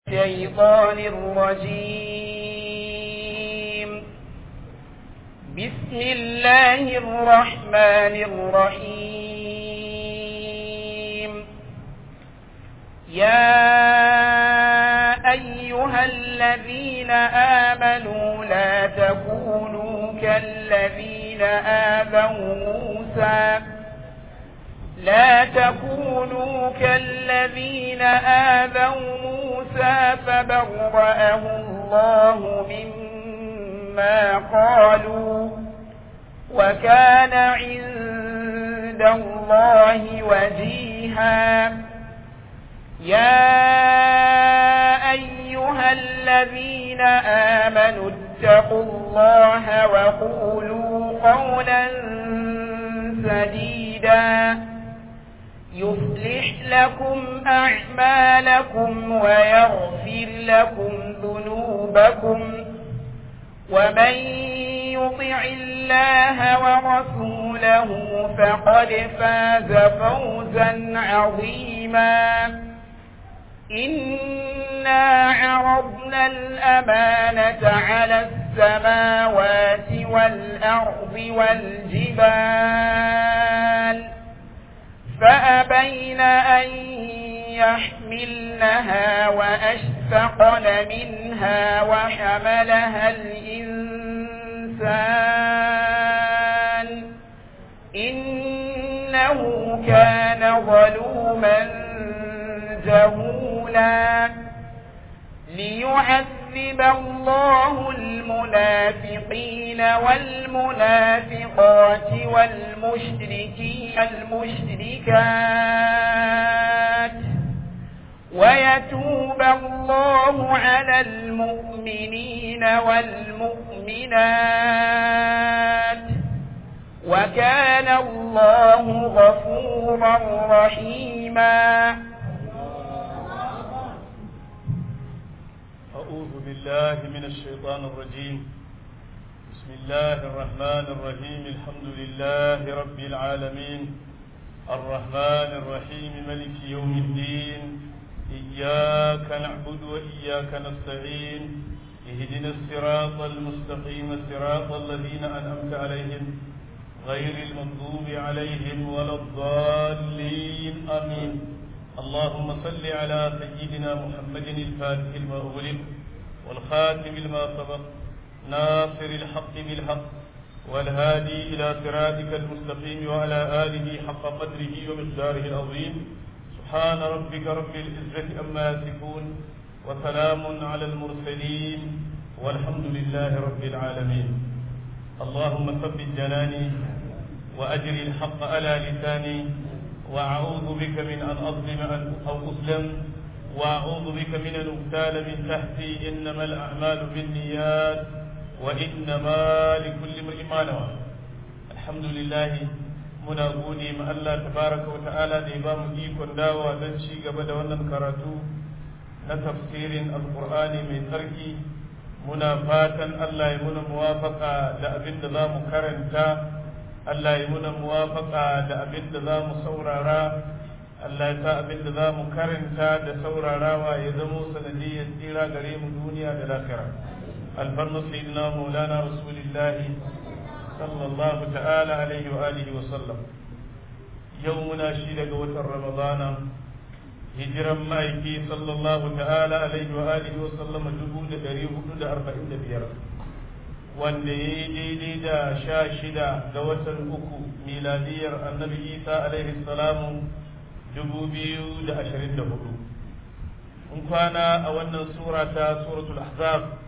الشيطان الرجيم بسم الله الرحمن الرحيم يا أيها الذين آمنوا لا تكونوا كالذين آذوا موسى لا تكونوا كالذين آذوا موسى فبرأه الله مما قالوا وكان عند الله وجيها يا أيها الذين آمنوا اتقوا الله وقولوا قولا سديدا يصلح لكم أعمالكم ويغفر لكم ذنوبكم ومن يطع الله ورسوله فقد فاز فوزا عظيما إنا عرضنا الأمانة على السماوات والأرض والجبال فأبين أن يحملنها وأشفقن منها وحملها الإنسان إنه كان ظلوما جهولا ليعذب الله المنافقين والمنافقات والمشركين المشركات ويتوب الله على المؤمنين والمؤمنات وكان الله غفورا رحيما أعوذ بالله من الشيطان الرجيم بسم الله الرحمن الرحيم الحمد لله رب العالمين الرحمن الرحيم ملك يوم الدين إياك نعبد وإياك نستعين اهدنا الصراط المستقيم صراط الذين أنعمت عليهم غير المغضوب عليهم ولا الضالين آمين اللهم صل على سيدنا محمد الفاتح لما أغلق والخاتم لما سبق ناصر الحق بالحق والهادي إلى صراطك المستقيم وعلى آله حق قدره ومقداره العظيم سبحان ربك رب العزة أما يصفون وسلام على المرسلين والحمد لله رب العالمين اللهم ثبت جناني وأجر الحق على لساني وأعوذ بك من أن أظلم أو أظلم وأعوذ بك من أن أغتال من تحتي إنما الأعمال بالنيات وإنما لكل امرئ ما نوى الحمد لله muna gode ma Allah tabaraka wa ta'ala da ya ba mu ikon dawowa don ci gaba da wannan karatu na tafsirin alkur'ani mai tsarki muna fatan Allah ya muna muwafaka da abin da za mu karanta Allah ya muna muwafaka da abin da za mu saurara Allah ya sa abin da za mu karanta da saurarawa ya zamo sanadiyyar tsira gare mu duniya da lafiya alfarnu sayyidina maulana rasulillahi sallallahu ta'ala alaihi wa alihi wa sallam yau muna shi daga watan ramadana hijiran ma'aiki sallallahu ta'ala alaihi wa alihi wa sallam dubu da ɗari hudu da arba'in da biyar wanda ya yi daidai da sha shida ga watan uku miladiyar annabi isa alaihi salamu dubu biyu da ashirin da hudu in kwana a wannan sura ta suratul ahzab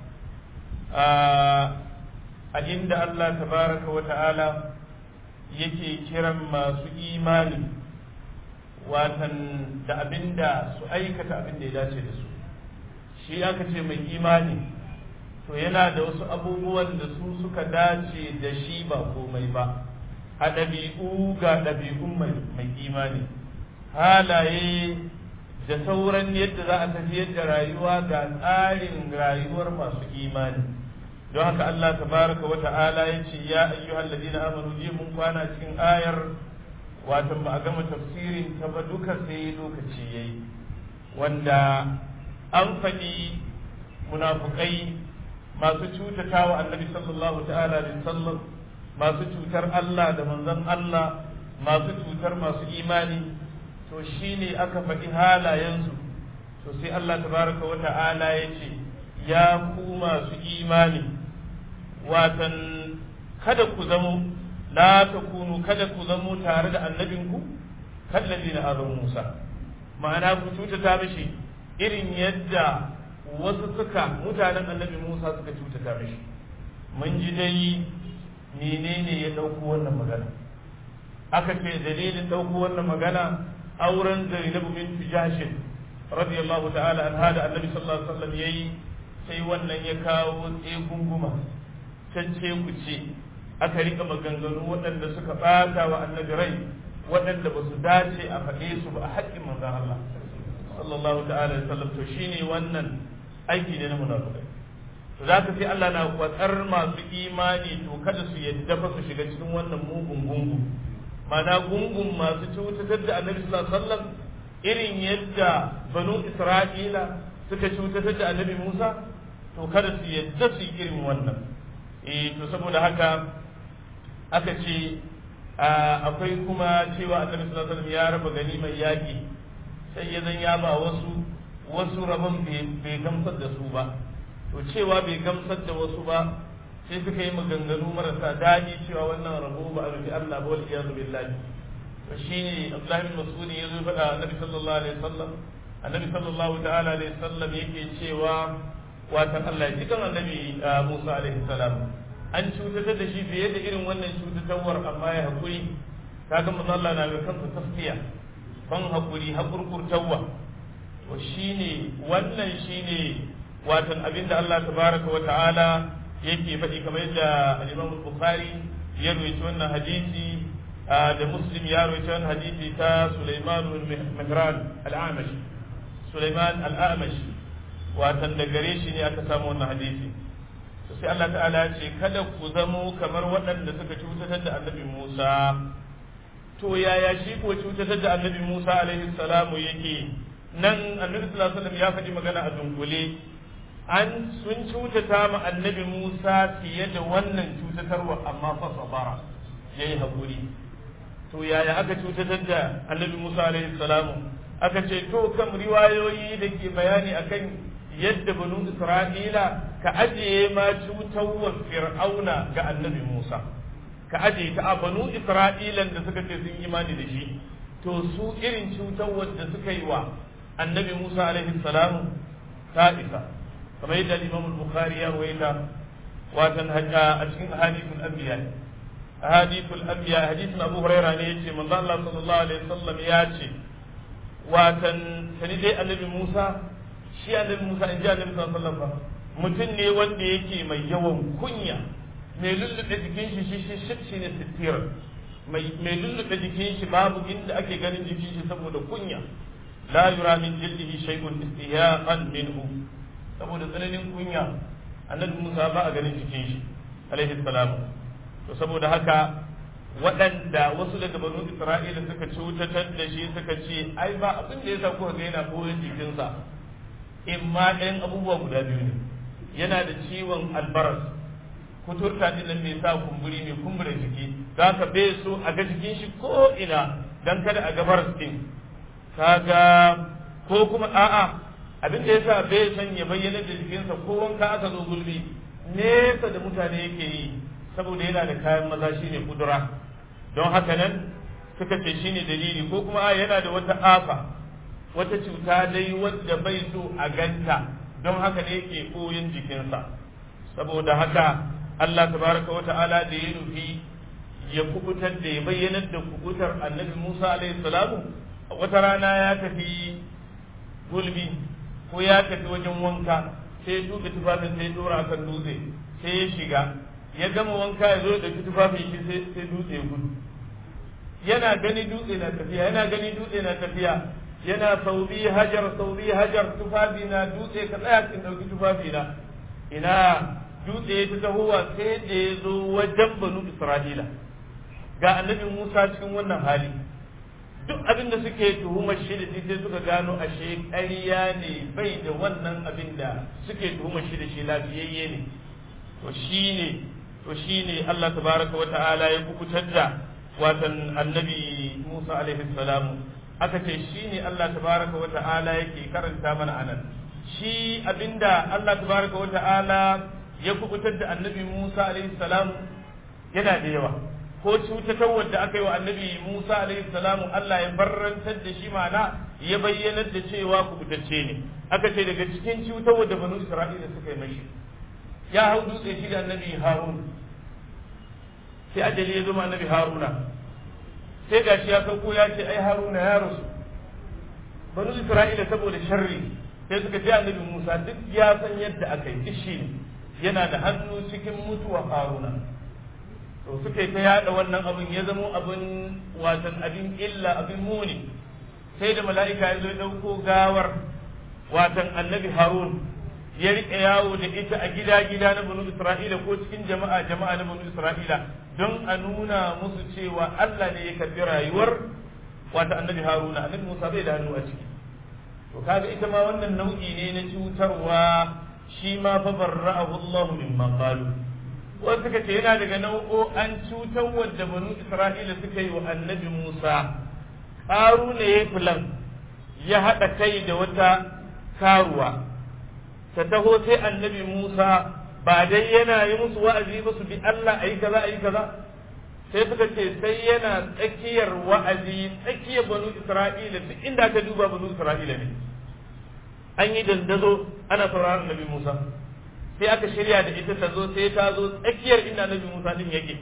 a inda allah tabaraka wa ta'ala yake kiran masu imani watan da abinda su aikata abin da ya dace da su shi aka ce mai imani to yana da wasu abubuwan da su suka dace da shi ba komai ba a ɗabi'u ga ɗabi'un mai imani halaye da sauran yadda za a tafiyar da rayuwa ga tsarin rayuwar masu imani don haka Allah tabaraka wa ta'ala ya ce ya ayyuhal ladina amanu ji mun kwana cikin ayar watan ba a gama tafsirin ta ba duka sai lokaci yayi wanda an faɗi munafukai masu cutata wa annabi sallallahu ta'ala alaihi sallam masu cutar Allah da manzon Allah masu cutar masu imani to shine aka faɗi halayensu to sai Allah tabaraka wa ta'ala ya ce ya ku masu imani watan kada ku zamo la takunu kada ku zamo tare da annabinku kallazi na azan Musa ma'ana ku cutata mishi irin yadda wasu suka mutanen annabi Musa suka cutata mishi mun ji dai menene ya ɗauko wannan magana aka ce dalilin ɗauko wannan magana auren Zainabu bintu Jahshin radiyallahu ta'ala anha da annabi sallallahu alaihi wasallam yayi sai wannan ya kawo tsegunguma cance ku ce aka rika maganganu waɗanda suka ɓata wa annabi rai waɗanda ba su dace a faɗe su ba a haƙƙin manzon Allah sallallahu ta'ala alaihi wasallam to shine wannan aiki ne na munafikai to za ka sai Allah na kwatsar masu imani to kada su yadda fa su shiga cikin wannan mugun gungu mana gungun masu cutatar da annabi sallallahu alaihi wasallam irin yadda banu isra'ila suka cutatar da annabi musa to kada su yadda su yi irin wannan eh to saboda haka aka ce akwai kuma cewa annabi sallallahu alaihi wasallam ya raba gani mai yaki sai ya zan ya ba wasu wasu rabon bai gamsar da su ba to cewa bai gamsar da wasu ba sai suka yi maganganu marasa daɗi cewa wannan rabo ba a rufi Allah ba wal iyazu billahi to shine Abdullahi bin Mas'ud ya zo faɗa Annabi sallallahu alaihi wasallam Annabi sallallahu ta'ala alaihi wasallam yake cewa watan Allah ya cikin Annabi Musa alaihi salam an cutatar da shi fiye da irin wannan cutatarwar amma ya hakuri kaga manzo Allah na ga kansa tasfiya ban hakuri hakurkurtawa to shine wannan shine watan abinda Allah tabaraka wa ta'ala yake faɗi kamar yadda al-Imam Bukhari ya rawaito wannan hadisi da Muslim ya rawaito wannan hadisi ta Sulaiman bin Mihran al-Amash Sulaiman al-Amash watan da gare shi ne aka samu wannan hadisi to sai Allah ta'ala ya ce kada ku zamo kamar waɗanda suka cutatar da Annabi Musa to yaya shi ko cutatar da Annabi Musa alaihi salamu yake nan Annabi sallallahu alaihi wasallam ya faɗi magana a dunkule an sun cutata ma annabi Musa fiye da wannan cutatarwa amma fa sabara yayi hakuri to yaya aka cutatar da annabi Musa alaihi salamu aka ce to kam riwayoyi da ke bayani akan yadda banu Isra'ila ka ajiye ma cutarwar fir'auna ga annabi Musa ka ajiye ta a banu Isra'ilan da suka ce sun imani da shi to su irin cutarwar da suka yi wa annabi Musa alaihi salamu ta isa kamar yadda Imam Bukhari ya rawaita watan a cikin ahadithul anbiya ahadithul anbiya hadithin Abu Hurairah ne yace manzo Allah sallallahu alaihi wasallam ya ce watan sani dai annabi Musa shi annabi Musa in ji annabi sallallahu alaihi wasallam mutum ne wanda yake mai yawan kunya mai lulluɓe jikin shi shi shi shi ne sittir mai lulluɓe jikin shi babu inda ake ganin jikin shi saboda kunya la yura min jildihi shay'un istihaqan minhu saboda tsananin kunya annabi Musa ba a ganin jikin shi alaihi salam to saboda haka waɗanda wasu daga banu Isra'ila suka cutatar da shi suka ce ai ba abin da yasa kuka ga yana koyon jikinsa in ma ɗayan abubuwa guda biyu ne yana da ciwon albaras kuturta din nan mai sa kumburi mai kumbura jiki za ka bai so a ga jikin shi ko ina dan kada a ga baras din kaga ko kuma a'a abin da yasa bai san ya bayyana da jikinsa ko wanka aka zo gulbi nesa da mutane yake yi saboda yana da kayan maza shine kudura don haka nan suka ce shine dalili ko kuma yana da wata afa wata cuta dai wadda bai so a ganta don haka ne yake koyin jikinsa saboda haka Allah tabaraka wa ta'ala da ya nufi ya kubutar da ya bayyanar da kubutar annabi Musa alaihi salamu wata rana ya tafi gulbi ko ya tafi wajen wanka sai ya tuka tufafin sai ya dora akan dutse sai ya shiga ya gama wanka ya zo da tufafin shi sai dutse ya gudu yana gani dutse na tafiya yana gani dutse na tafiya yana saubi hajar saubi hajar tufafi na dutse ka tsaya kin dauki tufafi na ina dutse ya ta tahowa sai da ya zo wajen banu isra'ila ga annabi musa cikin wannan hali duk abin da suke tuhumar shi da sai suka gano ashe ƙarya ne bai da wannan abin da suke tuhumar shi da shi lafiyayye ne to shine to shine Allah tabaraka wa ta'ala ya kubutar da watan annabi Musa alaihi salamu aka ce shine Allah tabaraka wa ta'ala yake karanta mana anan shi abinda Allah tabaraka wa ta'ala ya kubutar da annabi Musa alaihi salamu yana da yawa ko cutatarwar da aka yi wa annabi Musa alaihi salamu Allah ya barrantar da shi mana ya bayyanar da cewa kubutacce ne aka ce daga cikin cutarwar da banu Isra'ila suka yi mashi ya hau dutse shi da annabi Harun sai ajali ya zama annabi Haruna sai gashi ya sauko ya ce ai Haruna ya rasu banu Isra'ila saboda sharri sai suka ce annabi Musa duk ya san yadda aka yi shi ne yana da hannu cikin mutuwa Haruna to suka ta yada wannan abin ya zamo abin watan abin illa abin muni sai da mala'ika ya zo ya dauko gawar watan annabi harun ya rike yawo da ita a gida gida na banu isra'ila ko cikin jama'a jama'a na banu isra'ila don a nuna musu cewa Allah ne ya karbi rayuwar wata annabi haruna annabi musa bai da hannu a ciki to kaga ita ma wannan nau'i ne na cutarwa shi ma fa barra'ahu Allah mimma qalu wasu suka ce yana daga nau'o an cutar wadda banu isra'ila suka yi wa annabi musa ƙaru ne ya filan ya haɗa kai da wata karuwa ta taho sai annabi musa ba dai yana yi musu wa'azi ba su bi allah a yi kaza a yi kaza sai suka ce sai yana tsakiyar wa'azi tsakiyar banu isra'ila duk inda aka duba banu isra'ila ne an yi dandazo ana sauraron annabi musa sai aka shirya da ita ta zo sai ta zo tsakiyar inda nabi Musa din yake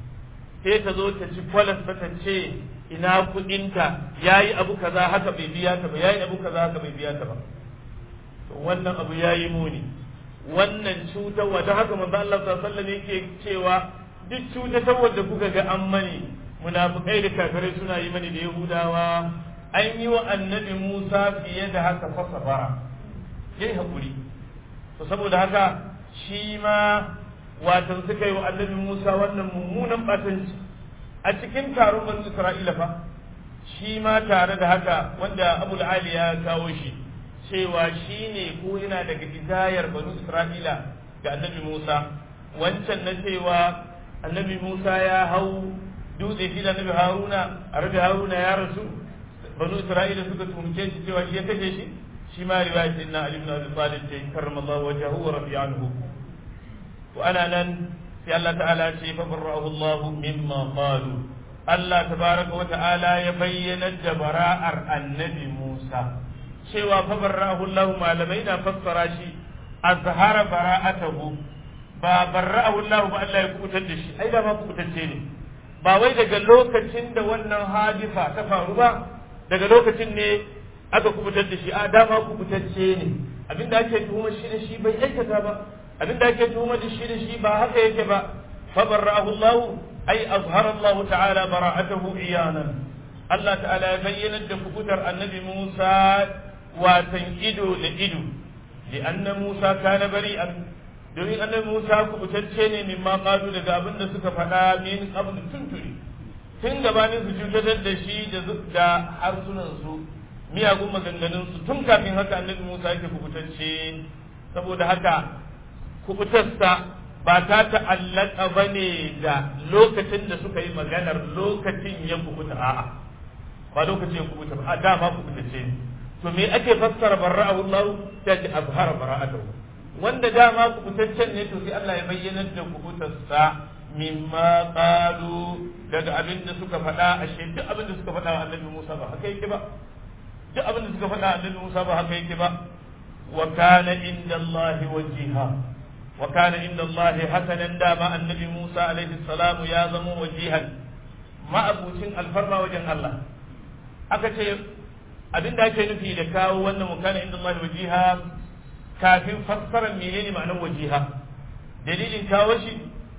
sai ta zo ta ci kwalas ta ce ina kudinta yayi abu kaza haka bai biya ta ba yayi abu kaza haka bai biya ta ba to wannan abu yayi muni wannan cutarwa ta haka manzo Allah sallallahu alaihi wasallam yake cewa duk cutarwa da kuka ga an mani munafikai da kafirai suna yi mani da yahudawa an yi wa annabi Musa fiye da haka fa sabara yayi hakuri to saboda haka shi ma watan suka yi wa annabi Musa wannan mummunan batanci a cikin taron banu Isra'ila fa shi ma tare da haka wanda Abu Ali ya kawo shi cewa shi ne ko yana daga idayar banu Isra'ila ga annabi Musa wancan na cewa annabi Musa ya hau dutse shi da annabi Haruna a rabi Haruna ya rasu banu Isra'ila suka tumke shi cewa shi ya kashe shi shi ma riwayat inna Ali ibn Abi Talib ce karramallahu wajhahu wa rafi anhu wa ana nan sai Allah ta'ala ce fa barra'ahu Allah mimma qalu Allah tabaraka wa ta'ala ya bayyana da bara'ar annabi Musa cewa fa barra'ahu Allah malamai na fassara shi azhara bara'atahu ba barra'ahu Allah ba Allah ya kubutar da shi ai da ma kubutacce ne ba wai daga lokacin da wannan hadisa ta faru ba daga lokacin ne aka kubutar da shi a dama kubutacce ne abinda ake tuhumar shi da shi bai aikata ba abinda ake tuhumar da shi da shi ba haka yake ba fa barra'ahu Allah ay azhara Allah ta'ala bara'atahu iyanan Allah ta'ala ya bayyana da kubutar annabi Musa watan ido da ido li'anna Musa kana bari'an domin annabi Musa kubutacce ne mimma qalu daga abin da suka faɗa min qabl tunturi tun gabanin su cutar da shi da harsunan su miyagun maganganun su tun kafin haka annabi Musa yake kubutacce saboda haka kubutarsa ba ta ta'allaka ba ne da lokacin da suka yi maganar lokacin ya kubuta a'a ba lokacin ya kubuta ba a dama kubutacce ne to me ake fassara barra'ahu Allah ta ce azhara bara'atahu wanda dama kubutaccen ne to sai Allah ya bayyana da kubutarsa mimma qalu daga abin da suka faɗa ashe duk abin da suka faɗa wa annabi Musa ba haka yake ba duk abin da suka faɗa annabi Musa ba haka yake ba wa kana inda Allah wajiha wa kana inda Allah hasanan dama annabi Musa alaihi salamu ya zama wajihan ma'abucin alfarma wajen Allah aka ce abin da ake nufi da kawo wannan wa kana inda Allah wajiha kafin fassarar menene ma'anar wajiha dalilin kawo shi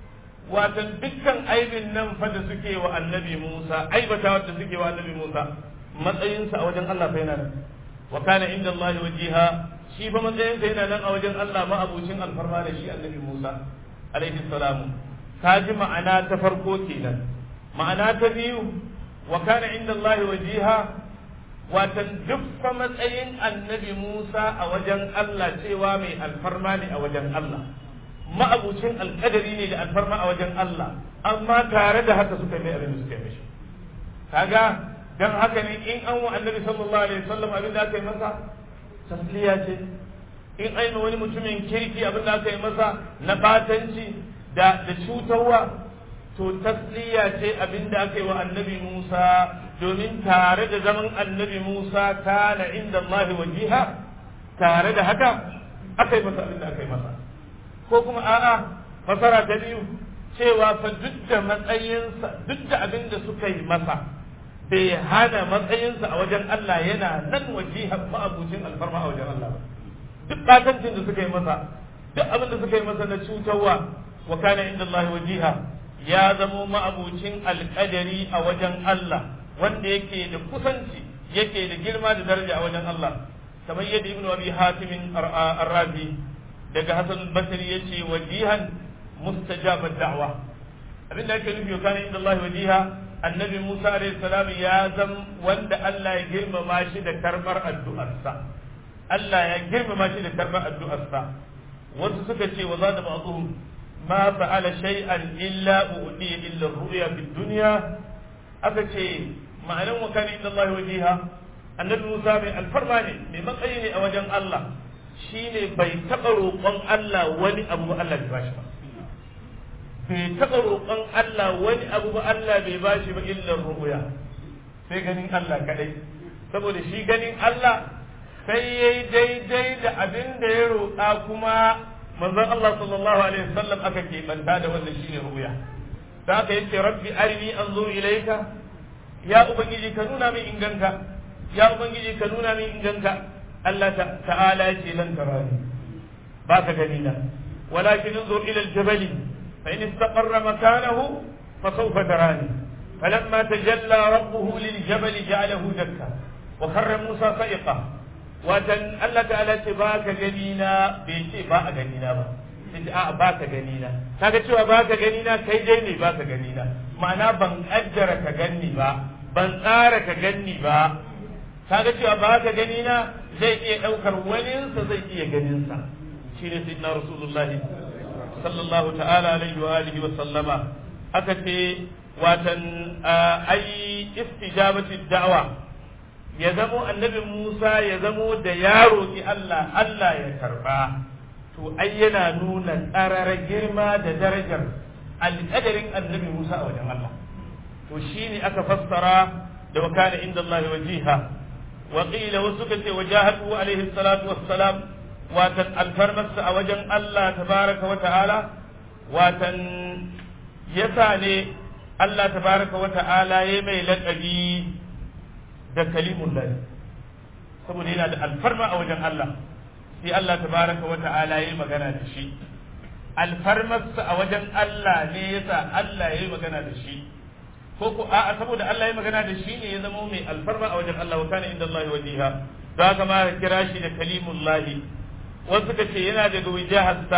watan dukkan aibin nan fa da suke wa annabi Musa aibata wadda suke wa annabi Musa matsayinsa a wajen Allah fa yana nan wa kana inda Allah wajiha shi fa matsayinsa yana nan a wajen Allah ma abucin alfarma da shi annabi Musa alaihi salamu ka ji ma'ana ta farko kenan ma'ana ta biyu wa kana inda Allah wajiha watan duk matsayin annabi Musa a wajen Allah cewa mai alfarma ne a wajen Allah ma'abucin alkadari ne da alfarma a wajen Allah amma tare da haka suka mai abin da suka yi mishi kaga dan haka ne in an wa annabi sallallahu alaihi wasallam abin da aka yi masa tasliya ce in aina wani mutumin kirki abin da aka yi masa na batanci da da cutarwa to tasliya ce abin da aka yi wa annabi Musa domin tare da zaman annabi Musa kana inda Allah wajiha tare da haka aka yi masa abin da aka yi masa ko kuma a'a fasara ta biyu cewa fa duk da matsayinsa duk da abin da suka yi masa bai hana matsayinsa a wajen Allah yana nan wajihan ma'abucin alfarma a wajen Allah ba duk batancin da suka yi masa duk abin da suka yi masa na cutarwa wa kana inda Allah wajiha ya zamo ma'abucin alƙadari a wajen Allah wanda yake da kusanci yake da girma da daraja a wajen Allah kamar yadda ibnu abi hatim ar-razi daga hasan al-basri yace wajihan mustajabat da'wa abin da ake nufi wa kana inda Allah wajiha annabi Musa alayhi salam ya zam wanda Allah ya girmama shi da karbar addu'arsa Allah ya girmama shi da karbar addu'arsa wasu suka ce wa zada ba'dhum ma fa'ala shay'an illa u'ti illa ru'ya fid dunya aka ce ma'anan wa kana inda Allah wajiha annabi Musa mai alfarma ne mai matsayi ne a wajen Allah shine bai taɓa roƙon Allah wani abu ba Allah bai bashi ba bai taɓa roƙon Allah wani abu ba Allah bai bashi ba illar ru'ya sai ganin Allah kadai saboda shi ganin Allah sai yayi daidai da abin da ya roƙa kuma manzon Allah sallallahu alaihi wasallam aka ke banta da wannan shine ru'ya da aka yace rabbi arini anzur ilayka ya ubangiji ka nuna min inganka ya ubangiji ka nuna min inganka Allah ta'ala yace lan tarani ba ka gani na walakin anzur ila al-jabali فإن استقر مكانه فسوف تراني فلما تجلى ربه للجبل جعله دكا وخر موسى صيقة وتن الله تعالى باك جنينا بيشي باك جنينا با sai a baka gani na kaga cewa baka gani na kai dai ne baka gani na ma'ana ban kaddara ka ganni ba ban tsara ka ganni ba kaga cewa baka gani na zai iya daukar waninsa zai iya ganin sa shine sayyidina rasulullahi sallallahu ta'ala alaihi wa alihi wa sallama aka ce watan ai istijabati da'wa ya zamo annabi Musa ya zamo da ya roki Allah Allah ya karba to ai yana nuna tsarara girma da darajar alƙadarin annabi Musa a wajen Allah to shine aka fassara da wakana inda Allah wajiha wa qila wasu kace wajahatu alaihi salatu wassalam watan alfarmarsa a wajen Allah tabaraka wa ta'ala watan yasa ne Allah tabaraka wa ta'ala ya mai laƙabi da kalimun lahi saboda yana da alfarma a wajen Allah sai Allah tabaraka wa ta'ala ya magana da shi alfarmarsa a wajen Allah ne yasa Allah ya magana da shi ko ko a'a saboda Allah ya magana da shi ne ya zama mai alfarma a wajen Allah wa kana inda Allah wajiha za ka ma kira shi da kalimullahi wasu ka ce yana daga wijaharsa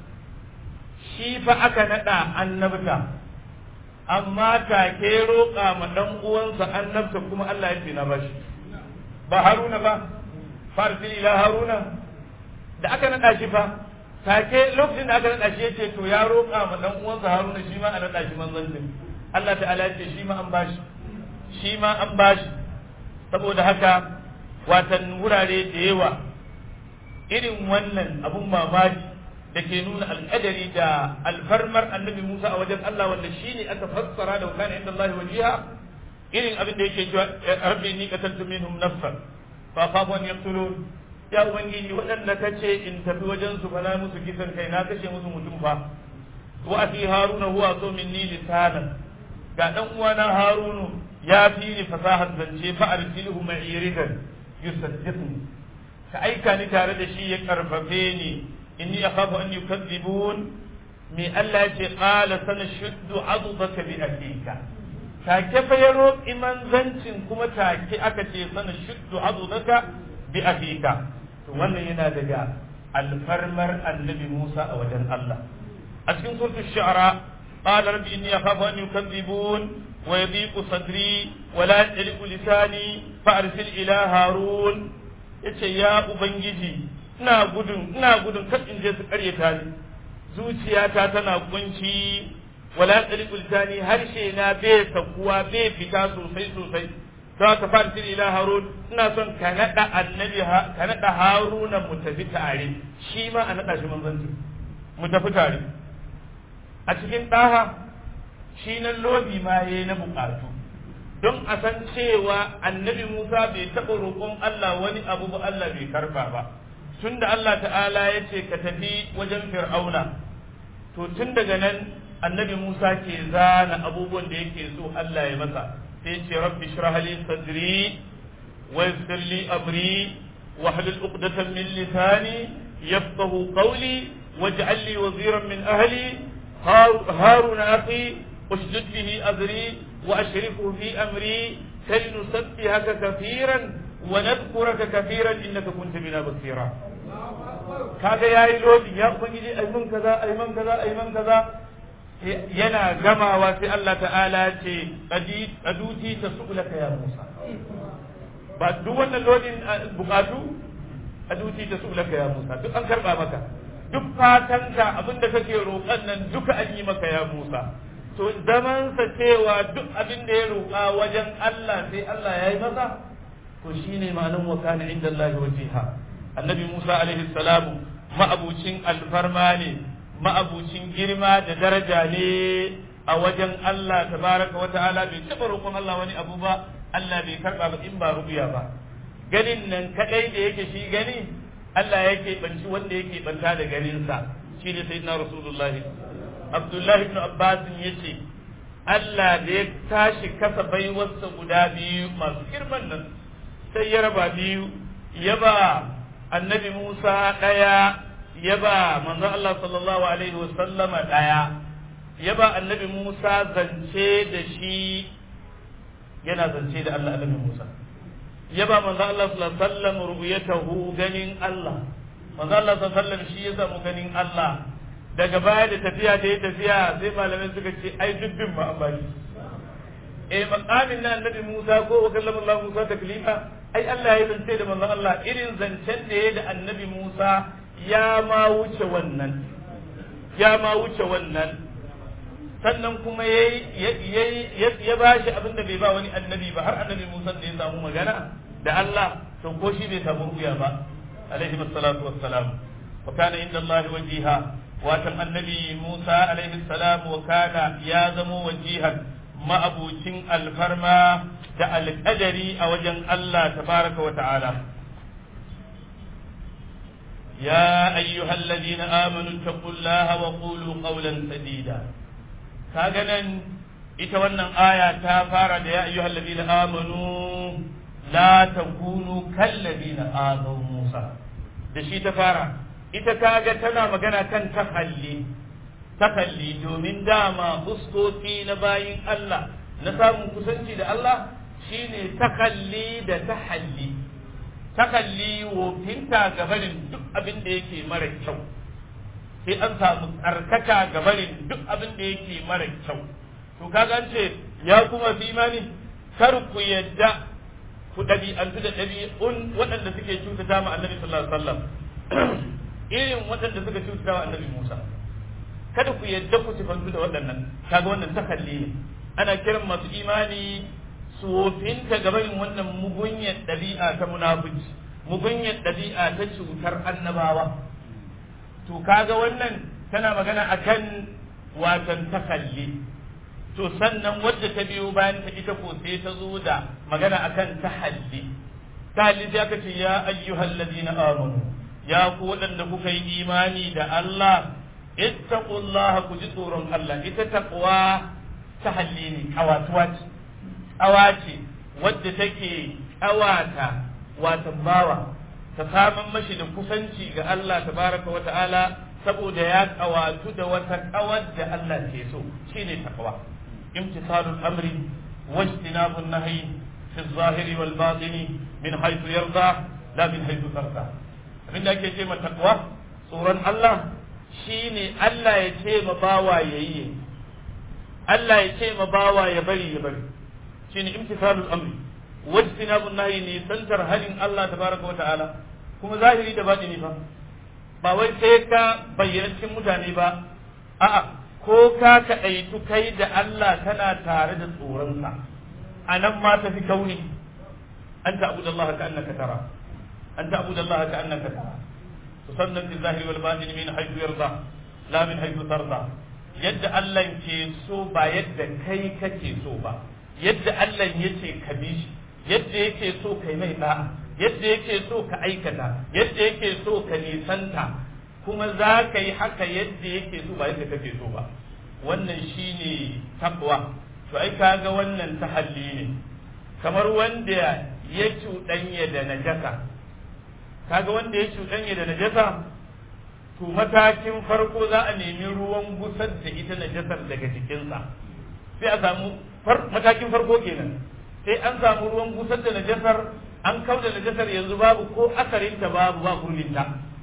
shi fa aka naɗa annabta amma take roƙa ma ɗan uwansa annabta kuma Allah ya ce na bashi ba haruna ba farsil ila haruna da aka naɗa shi fa take lokacin da aka naɗa shi ya ce to ya roƙa ma ɗan uwansa haruna shi ma a naɗa shi manzancin Allah ta'ala ya ce shi ma an bashi shi ma an bashi saboda haka watan wurare da yawa irin wannan abun mamaki da ke nuna alƙadari da alfarmar annabi Musa a wajen Allah wanda shi ne aka fassara da wakana inda Allah wajiha irin abin da yake cewa rabbi ni qataltu minhum nafsan fa khafu an yaqtulun ya ubangiji waɗanda kace in tafi wajen su fa na musu kisan kai na kashe musu mutum fa wa fi haruna huwa so minni lisanan ga dan uwana harunu ya fi ni fasahar zance fa arsilhu ma'iridan yusaddiqni ka aika ni tare da shi ya karfafe ni inni akhafu an yukadzibun me Allah ya ce qala sanashuddu adudaka bi ahlika take fa ya roƙi manzancin kuma take aka ce sanashuddu adudaka bi ahlika to wannan yana daga alfarmar annabi Musa a wajen Allah a cikin suratul shu'ara qala rabbi inni akhafu an yukadzibun ويضيق صدري wala yaliqu lisani fa arsil ila harun yace ya ubangiji ina gudun ina gudun kar in je su karyata ni zuciyata tana kunci wala yaliqu lisani harshe na bai sakuwa bai fita sosai sosai za ka fara tiri ila harun ina son ka naɗa annabi ka naɗa haruna mu tafi tare shi ma a naɗa shi manzanci mu tafi tare a cikin ɗaha shi nan lodi ma yayi na buƙatu don a san cewa annabi musa bai taɓa roƙon allah wani abu ba allah bai karba ba tun da allah ta'ala ya ce ka tafi wajen fir'auna to tun daga nan annabi musa ke zana abubuwan da yake so allah ya masa sai ce rabbi shrah li sadri wa yassir li amri wa hlul uqdatan min lisani yafqahu qawli waj'al li waziran min ahli harun akhi ushdud bihi azri wa ashrikhu fi amri kay nusabbihaka kathiran wa nadhkuraka kathiran innaka kunta bina basira kaga yayi lodi ya ubangiji ai mun kaza ai man kaza ai man kaza yana gamawa sai Allah ta'ala ce aduti ta su'ulaka ya Musa ba duk wannan lodin bukatu aduti ta su'ulaka ya Musa duk an karba maka duk fatanka abinda kake roƙon nan duka an yi maka ya Musa to zaman sa cewa duk abin da ya roƙa wajen Allah sai Allah ya yi masa to shine ma'anin wa kana inda Allah wajiha annabi Musa alaihi salamu ma'abucin alfarma ne ma'abucin girma da daraja ne a wajen Allah tabaraka wa ta'ala bai taɓa roƙon Allah wani abu ba Allah bai karɓa ba in ba rubuya ba ganin nan kadai da yake shi gani Allah yake banci wanda yake banta da ganinsa shi ne sayyidina Rasulullah Abdullah ibn Abbas yace Allah da ya tashi kasa baiwarsa guda biyu masu girman nan sai ya raba biyu ya ba annabi Musa ɗaya ya ba manzon Allah sallallahu alaihi wasallama daya ya ba annabi Musa zance da shi yana zance da Allah annabi Musa ya ba manzon Allah sallallahu alaihi wasallam ru'yatahu ganin Allah manzon Allah sallallahu alaihi wasallam shi ya samu ganin Allah daga baya da tafiya da ya tafiya sai malamai suka ce ai dubbin ma an bani eh maqamin na annabi Musa ko wa kallama Allah Musa taklima ai Allah ya zance da manzon Allah irin zancen da ya da annabi Musa ya ma wuce wannan ya ma wuce wannan sannan kuma ya ba shi abin da bai ba wani annabi ba har annabi Musa da ya samu magana da Allah to ko shi bai samu ruya ba alaihi salatu wassalam wa kana inda Allah wajiha watan annabi Musa alaihi salam wa kana ya zamo wajihan ma'abucin alfarma da alƙadari a wajen Allah tabaraka wa ta'ala يا أيها الذين آمنوا اتقوا الله وقولوا قولا سديدا كاغنا إتوانا آية تافارة يا أيها الذين آمنوا لا تكونوا كالذين آذوا موسى دشي تفارة ita kaga tana magana kan takalli takalli domin dama fuskoki na bayin Allah na samun kusanci da Allah shine takalli da tahalli takalli wofinta gabarin duk abin da yake mara kyau sai an samu tsarkaka gabarin duk abin da yake mara kyau to kaga ce ya kuma fi imani kar ku yadda ku ɗabi'antu da ɗabi'un waɗanda suke cutata ma annabi sallallahu alaihi wasallam irin waɗanda suka cutata wa annabi Musa kada ku yadda ku sifantu da waɗannan kaga wannan takalli ne ana kiran masu imani su wofinta gabarin wannan mugunyar ɗabi'a ta munafici mugunyar ɗabi'a ta cutar annabawa to kaga wannan tana magana akan watan takalli to sannan wadda ta biyo bayan ta ita ko sai ta zo da magana akan tahalli tahalli sai aka ce ya ayyuhal ladina amanu ya ku waɗanda kuka yi imani da Allah ittaqullaha ku ji tsoron Allah ita taqwa tahalli ne kawatuwa ce ƙawa ce wadda take ƙawata watan bawa ta samun mashi da kusanci ga Allah tabaraka wa ta'ala saboda ya ƙawatu da wata ƙawar da Allah ke so shine taqwa imtisalul amri wajtinabun nahyi fi zahiri wal batini min haythu yarda la min haythu tarda abinda ake ce ma taqwa tsoron Allah shine Allah ya ce ma bawa yayi Allah ya ce ma bawa ya bari ya bari shine imtithalul amri wajtinabun nahyi ne santar halin Allah tabaraka wa ta'ala kuma zahiri da batini fa ba wai sai ka bayyana cikin mutane ba a'a ko ka kaɗaitu kai da Allah kana tare da tsoronsa a nan ma tafi kauni an ta'budu Allah ka annaka tara an ta'budu Allah ka annaka tara tusannan bil zahiri wal batini min haythu yarda la min haythu tarda yadda Allah ke so ba yadda kai kake so ba yadda Allah yace ka bi shi yadda yake so kai mai da'a yadda yake so ka aikata yadda yake so ka nisanta kuma za ka yi haka yadda yake so ba yadda kake so ba wannan shine takwa to ai kaga wannan tahalli ne kamar wanda ya cuɗanya da najasa kaga wanda ya cuɗanya da najasa to matakin farko za a nemi ruwan gusar da ita najasar daga jikinsa sai a samu matakin farko kenan sai an samu ruwan gusar da najasar an kauda najasar yanzu babu ko asarinta babu ba kurlinta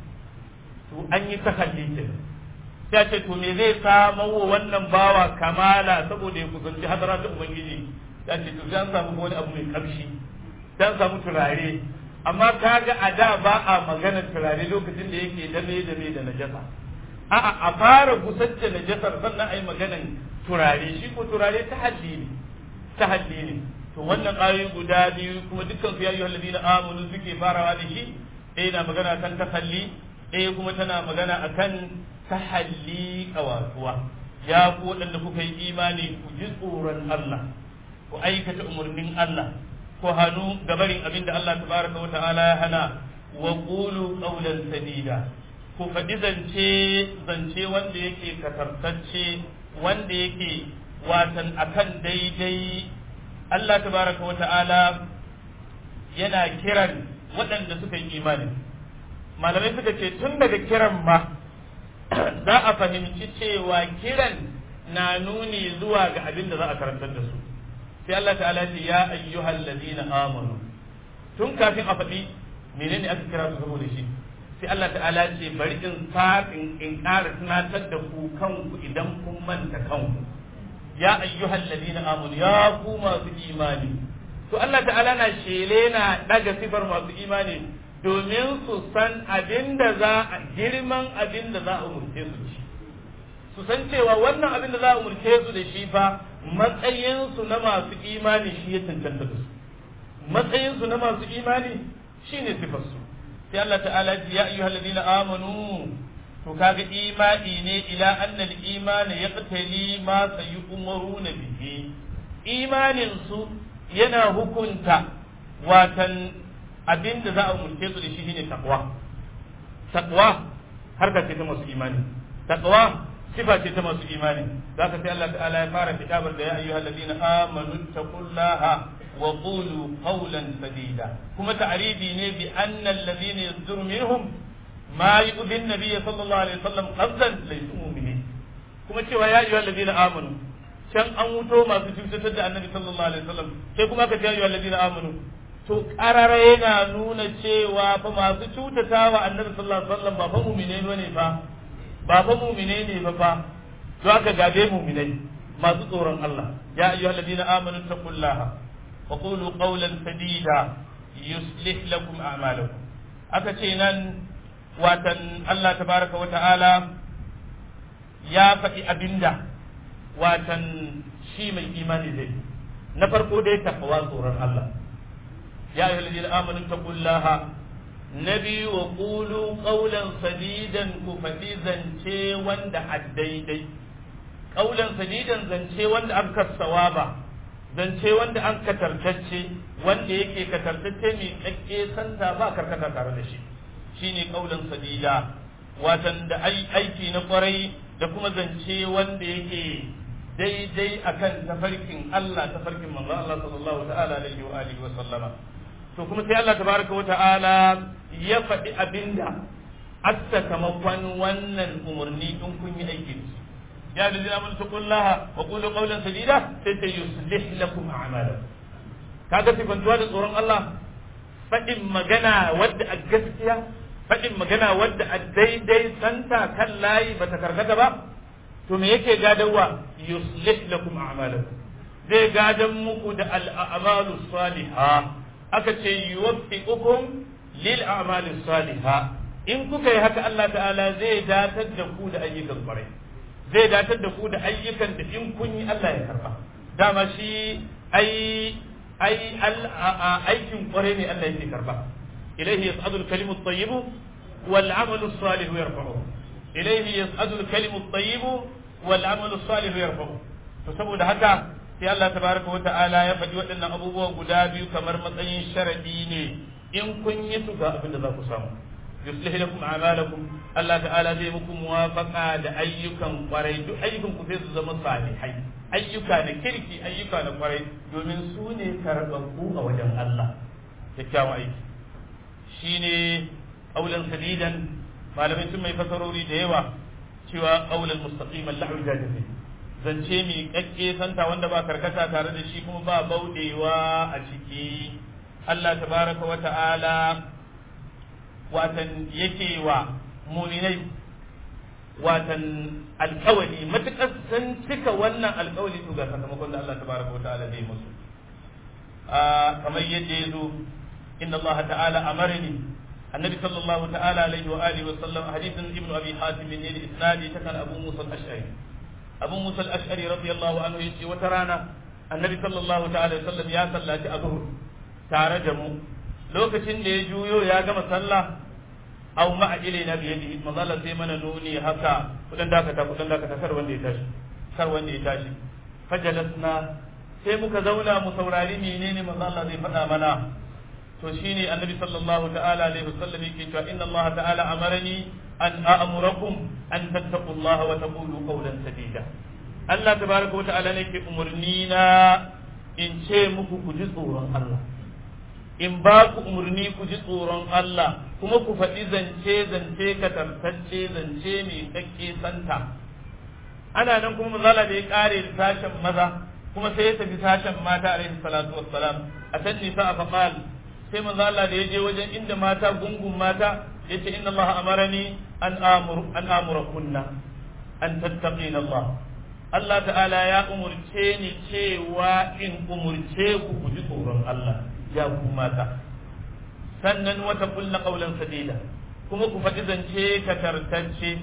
to an yi takalli ke sai ce to me zai samu wa wannan bawa kamala saboda ya kusanci hadara da ubangiji ya ce to sai an samu wani abu mai kamshi sai an samu turare amma kaga a da ba a magana turare lokacin da yake dame dame da najasa a'a a fara gusar da najasar sannan a yi maganan turare shi ko turare ta haddi ne ta haddi ne to wannan ayoyi guda biyu kuma dukkan su ya ayyuhal ladina amanu suke farawa da shi ɗaya na magana kan tahalli ɗaya kuma tana magana akan tahalli kawatuwa ya ku waɗanda kuka yi imani ku ji tsoron Allah ku aikata umarnin Allah ku hannu gabarin abin da Allah tabaraka wa ta'ala ya hana wa qulu qawlan sadida ku faɗi zance zance wanda yake katartacce wanda yake watan akan daidai Allah tabaraka wa ta'ala yana kiran waɗanda suka yi imani malamai suka ce tun daga kiran ma za a fahimci cewa kiran na nuni zuwa ga abin da za a karantar da su sai Allah ta'ala ce ya ayyuhal ladina amanu tun kafin a faɗi menene aka kira su saboda shi sai Allah ta'ala ce bari in fatin in ƙara tunatar da ku kanku idan kun manta kanku ya ayyuhal ladina amanu ya ku masu imani to Allah ta'ala na shele na daga sifar masu imani domin su san abinda za a girman abinda za a umurce su ci su san cewa wannan abinda za a umurce su da shi fa matsayin su na masu imani shi ya cancanta da su matsayin su na masu imani shine sifar su sai Allah ta'ala ya ayyuhal ladina amanu to kaga imani ne ila annal imani yaqtali ma sayumaruna bihi imanin su yana hukunta watan abinda za a umurce su da shi shine takwa takwa harka ce ta masu imani takwa sifa ce ta masu imani zaka sai Allah ta'ala ya fara kitabar da ya ayyuhal ladina amanu taqullaha wa qulu qawlan sadida kuma ta'ridi ne bi anna alladhina yasduru minhum ma yu'dhi an-nabiy sallallahu alaihi wasallam qabdan laysu mu'minin kuma cewa ya ayyuhal ladina amanu can an wuto masu cutar da annabi sallallahu alaihi wasallam sai kuma ka ce ayyuhal ladina amanu to karara yana nuna cewa fa masu cutatawa annabi sallallahu alaihi wasallam ba fa mu'mine bane fa ba fa mu'mine ne ba fa to aka gabe mu'minai masu tsoron Allah ya ayyuhal ladina amanu taqullaha wa qulu qawlan sadida yuslih lakum a'malakum aka ce nan watan Allah tabaraka wa ta'ala ya faɗi abinda watan shi mai imani zai na farko dai takawa tsoron Allah ya ayyuhal ladina amanu taqullaha nabi wa qulu qawlan sadidan ku faɗi zance wanda a daidai qawlan sadidan zance wanda an kasawaba zance wanda an katartacce wanda yake katartacce mai tsakke santa ba karkata tare da shi shine qawlan sadida watan da aiki na kwarai da kuma zance wanda yake daidai akan tafarkin Allah tafarkin manzo Allah sallallahu ta'ala alaihi wa alihi wa sallama to kuma sai Allah tabaraka wa ta'ala ya faɗi abinda sakamakon wannan umarni in kun yi aiki ya da zina mun taqullaha wa qulu qawlan sadida sai ta yuslih lakum a'malakum kaga sifantuwa da tsoron Allah faɗin magana wadda a gaskiya faɗin magana wadda a daidai santa kan layi bata karkata ba to me yake gadawa yuslih lakum a'malakum zai gadan muku da al'amalu salihah aka ce yuwaffiqukum lil a'mali salihah in kuka yi haka Allah ta'ala zai datar da ku da ayyukan kwarai zai datar da ku da ayyukan da in kun yi Allah ya karba dama shi ai ai aikin kwarai ne Allah yake karba ilaihi yas'adu al-kalimu at-tayyib wal 'amalu as-salih yarfa'u ilaihi yas'adu al-kalimu at-tayyib wal 'amalu as-salih yarfa'u to saboda haka sai Allah tabaraka wa ta'ala ya faɗi waɗannan abubuwa guda biyu kamar matsayin sharadi ne in kun yi su ga abin da za ku samu yuslih lakum a'malakum Allah ta'ala zai muku muwafaqa da ayyukan kwarai duk ayyukan ku sai su zama salihai ayyuka na kirki ayyuka na kwarai domin su ne karɓaɓɓu a wajen Allah kyakkyawan aiki shine aulan sadidan malamai sun mai fasarori da yawa cewa aulan mustaqiman lahu jadid zance mi kakke santa wanda ba karkata tare da shi kuma ba baudewa a ciki Allah tabaraka wa ta'ala watan yake wa muminai watan alkawali matuƙar sun cika wannan alkawali to ga sakamakon da Allah tabaraka wa ta'ala zai musu kamar yadda ya zo inna Allah ta'ala amarni annabi sallallahu ta'ala alaihi wa alihi wa sallam hadithin ibnu abi hatim ne da isnadi ta kan abu musa al-ash'ari abu musa al-ash'ari radiyallahu anhu yace wata rana annabi sallallahu ta'ala alaihi wa sallam ya sallaci azhur tare da mu lokacin da ya juyo ya gama sallah aw ma'a ilaina bi yadihi mazalla sai mana nuni haka kudan dakata kudan dakata kar wanda ya tashi kar wanda ya tashi fajalasna sai muka zauna mu saurari menene manzo Allah zai faɗa mana to shine annabi sallallahu ta'ala alaihi wasallam yake cewa inna Allah ta'ala amarani an a'murakum an tattaqullaha wa taqulu qawlan sadida Allah tabaraka wa ta'ala ne ke umurni na in ce muku ku ji tsoron Allah in ba ku umarni ku ji tsoron Allah kuma ku faɗi zance zance ka tartacce zance mai tsakke santa ana nan kuma mazala da ya ƙare da sashen maza kuma sai ya tafi sashen mata alaihi salatu wassalam a can nisa a faqal sai mazala da ya je wajen inda mata gungun mata ya ce inna Allah amarani an amur an amura kunna an tattaqina Allah Allah ta'ala ya umurce ni cewa in umurce ku ku ji tsoron Allah ya ku mata sannan wata kulla kaulan sadida kuma ku faɗi zance ka tartacce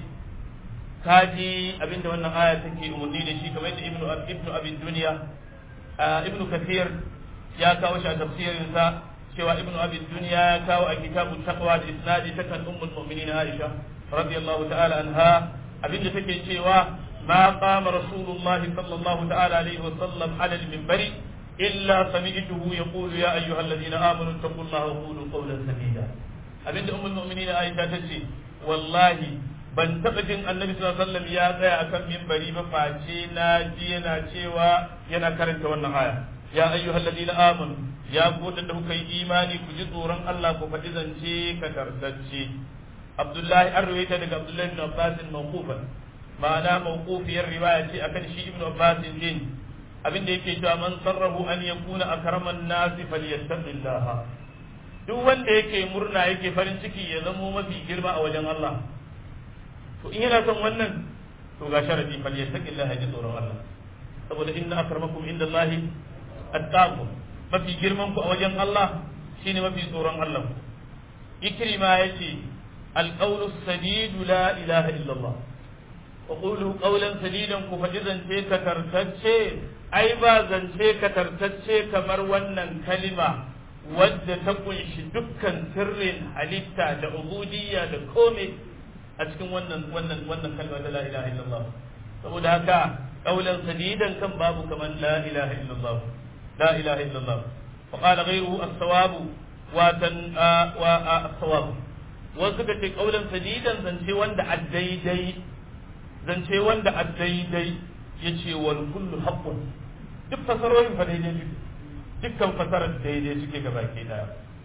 kaji abinda wannan aya take umarni da shi kamar yadda ibnu ibnu abin duniya ibnu kathir ya kawo shi a tafsirin sa cewa ibnu abin duniya ya kawo a kitabu taqwa da isnadi ta kan ummul mu'minin aisha radiyallahu ta'ala anha abinda take cewa ما قام رسول الله صلى الله تعالى عليه وسلم على المنبر إلا سمعته يقول يا أيها الذين آمنوا اتقوا الله وقولوا قولا سديدا أبنت أم المؤمنين عائشة تجي والله ban taɓa jin annabi sallallahu alaihi wasallam ya tsaya akan minbari ba face na ji yana cewa yana karanta wannan aya ya ayyuhal ladina amanu ya ku da kuka yi imani ku ji tsoron Allah ku faɗi zance ka tartacce Abdullahi an rawaita daga Abdullahi ibn Abbas mawqufan ma'ana mawqufiyar riwaya ce akan shi ibn Abbas din abin da yake cewa man sarrahu an yakuna akraman nasi falyattaqillah duk wanda yake murna yake farin ciki ya zamo mafi girma a wajen Allah to in yana son wannan to ga sharadi falyattaqillah ya ji tsoron Allah saboda inna akramakum indallahi attaqu mafi girman ku a wajen Allah shine mafi tsoron Allah ikrima yace alqawlu sadidu la ilaha illallah wa qulu qawlan sadidan ku faɗi zance ka tartacce ai ba zance ka tartacce kamar wannan kalima wadda ta kunshi dukkan sirrin halitta da ubudiyya da komai a cikin wannan wannan wannan kalma ta la ilaha illallah saboda haka qawlan sadidan kan babu kaman la ilaha illallah la ilaha illallah wa qala ghayruhu as-sawab wa tan wa as-sawab wasu ka ce qawlan sadidan zance wanda a daidai zance wanda a daidai yace wal kullu haqqun duk fasarorin fa daidai ne dukkan fasarar daidai suke ga baki daya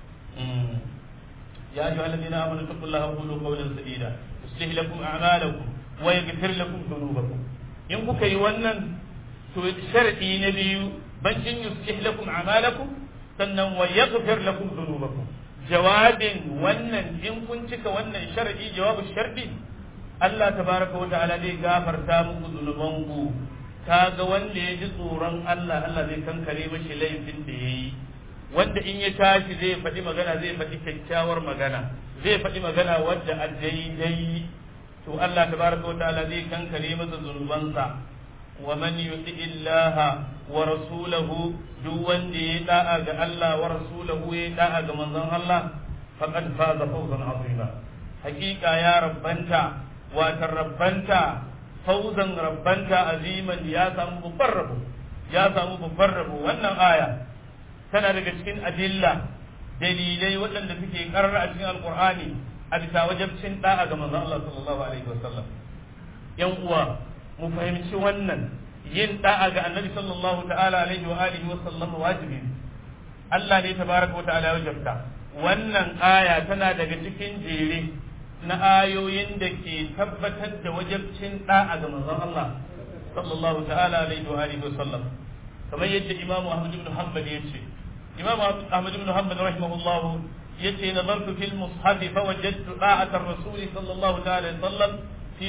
ya ayyuhal ladina amanu taqullaha wa qulu qawlan sadida yuslih lakum a'malakum wa yaghfir lakum dhunubakum in kuka yi wannan to sharadi na biyu bancin yuslih lakum a'malakum sannan wa yaghfir lakum dhunubakum jawabin wannan in kun cika wannan sharadi jawabu sharadi Allah tabaraka wa ta'ala zai gafarta muku zunubanku kaga wanda ya ji tsoron Allah Allah zai kankare mashi laifin da ya yi wanda in ya tashi zai faɗi magana zai faɗi kyakkyawar magana zai faɗi magana wadda a daidai to Allah tabaraka wataala zai kankare masa zunubansa wa man yuti illaha wa rasulahu duk wanda ya da'a ga Allah wa rasulahu ya da'a ga manzon Allah faqad faza fawzan azima hakika ya rabbanta wa rabbanta fawzan rabbanta aziman ya samu babbar rabo ya samu babbar rabo wannan aya tana daga cikin adilla dalilai waɗanda suke karar a cikin alkur'ani a bisa wajabcin da'a ga manzon Allah sallallahu alaihi wasallam yan uwa mu fahimci wannan yin da'a ga annabi sallallahu ta'ala alaihi wa alihi wasallam wajibi Allah ne tabaraka wa ta'ala wajabta wannan aya tana daga cikin jere na ayoyin da ke tabbatar da wajabcin da'a ga manzon Allah sallallahu ta'ala alaihi wa alihi wasallam kamar yadda Imam Ahmad ibn Hanbal yace Imam Ahmad ibn Hanbal rahimahullah yace nazartu fil mushaf fa wajadtu da'at ar-rasul sallallahu ta'ala alaihi wasallam fi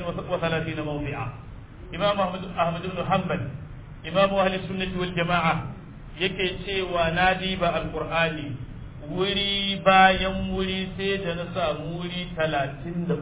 33 mawdi'a Imam Ahmad Ahmad ibn Hanbal Imam ahli sunnah wal jama'a yake cewa na diba alqur'ani wuri bayan wuri sai da na samu wuri 33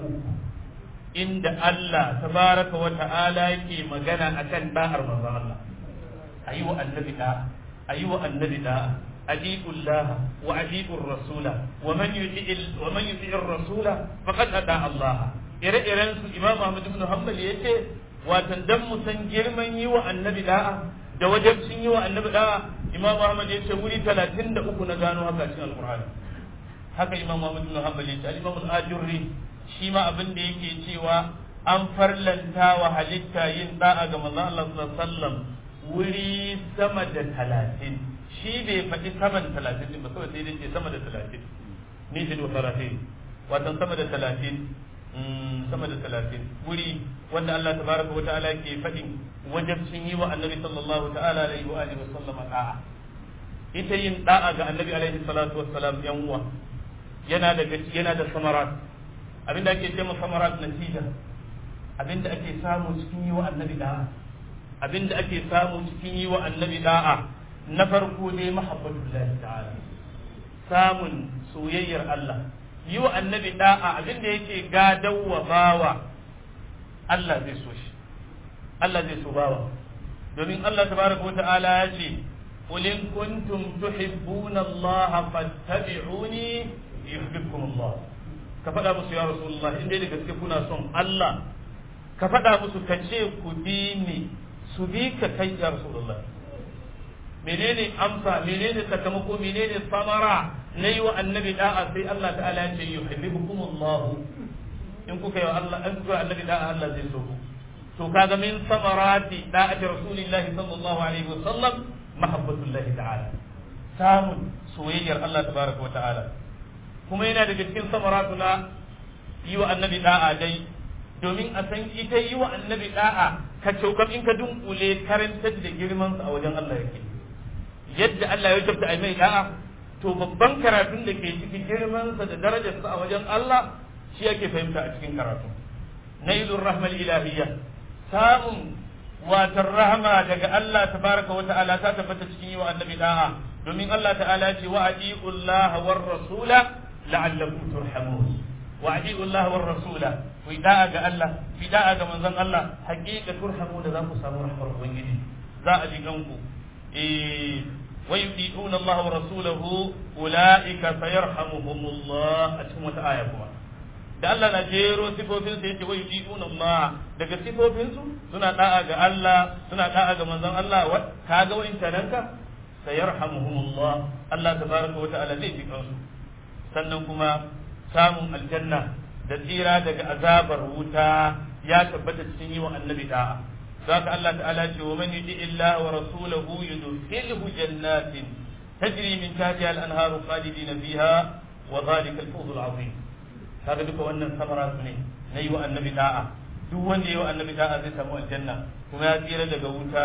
inda Allah tabaraka wa ta'ala yake magana akan da'ar manzon Allah ayi wa annabi da ayi wa annabi da ajibu Allah wa ajibu rasula wa man yuti wa man yuti rasula faqad ata Allah ire-iren su Imam Ahmad ibn Hanbal yace watan dan mu san girman yi wa annabi da'a da wajibcin yi wa annabi da'a Imam Ahmad yace wuri 33 na gano haka cikin Al-Qur'ani haka Imam Ahmad ibn Hanbal yace al-Imam al-Ajurri shi ma abin da yake cewa an farlanta wa halitta yin da'a ga manzon Allah sallallahu alaihi wasallam wuri sama da talatin shi bai faɗi saman talatin din ba kawai sai dai ce sama da talatin ni shi da talatin watan sama da talatin sama da talatin wuri wanda Allah tabaraka wa ta'ala ke faɗin wajabcin yi wa annabi sallallahu ta'ala alaihi wa alihi wa sallam da'a ita yin da'a ga annabi alaihi salatu wassalam yan uwa yana da yana da samarat abinda ake ce samarat natija abinda ake samu cikin yi wa annabi da'a abinda ake samu cikin yi wa annabi da'a na farko ne mahabbatullahi ta'ala samun soyayyar Allah yi wa annabi da'a abinda yake gadawa bawa Allah zai so shi Allah zai so bawa domin Allah tabaraka wa ta'ala ya ce قل إن كنتم تحبون الله فاتبعوني يحببكم الله كفدا musu ya rasulullah in dai da gaske kuna son Allah ka faɗa musu ka ce ku bi ni su bi ka kai ya rasulullah menene amsa menene sakamako menene samara na yi wa annabi da'a sai Allah ta'ala ya ce yuhibbukum Allah in kuka yi wa Allah in kuka annabi da'a Allah zai so ku to kaga min samarati da'ati rasulillahi sallallahu alaihi wasallam mahabbatullahi ta'ala samun soyayyar Allah tabaraka wa ta'ala kuma yana daga cikin samaratu na yi wa annabi da'a dai domin a san ita yi wa annabi da'a ka cokam in ka dunkule karantar da girman sa a wajen Allah yake yadda Allah ya tabbata ai mai da'a to babban karatun da ke cikin girman sa da darajar sa a wajen Allah shi yake fahimta a cikin karatu nailur rahmal ilahiyya samun watan rahama daga Allah tabaraka wa ta'ala ta tabbata cikin yi wa annabi da'a domin Allah ta'ala ce wa atiullaha war rasula la'allakum turhamun wa atiullaha war rasula ku da'a ga Allah fi da'a ga manzon Allah haqiqa turhamu da za ku samu rahmar ubangiji za a ji kanku eh wa yuti'una Allah wa rasulahu ulaika sayarhamuhumullah a cikin wata aya kuma da Allah na jero sifofin sa yace wai yu'minuna Allah daga sifofin su suna da'a ga Allah suna da'a ga manzon Allah wa kaga wa intananka sayarhamuhumullah Allah tabaraka wa ta'ala zai ji kansu sannan kuma samun aljanna da tsira daga azabar wuta ya tabbata cikin yi wa annabi da'a zaka Allah ta'ala ce wa man yuti illa wa rasulahu yudkhilhu jannatin tajri min tahtiha al-anharu khalidina fiha wa dhalika al-fawz al-'azim kaga duka wannan samara su ne na yi wa annabi da'a duk wanda yi wa annabi da'a zai samu aljanna kuma ya tsira daga wuta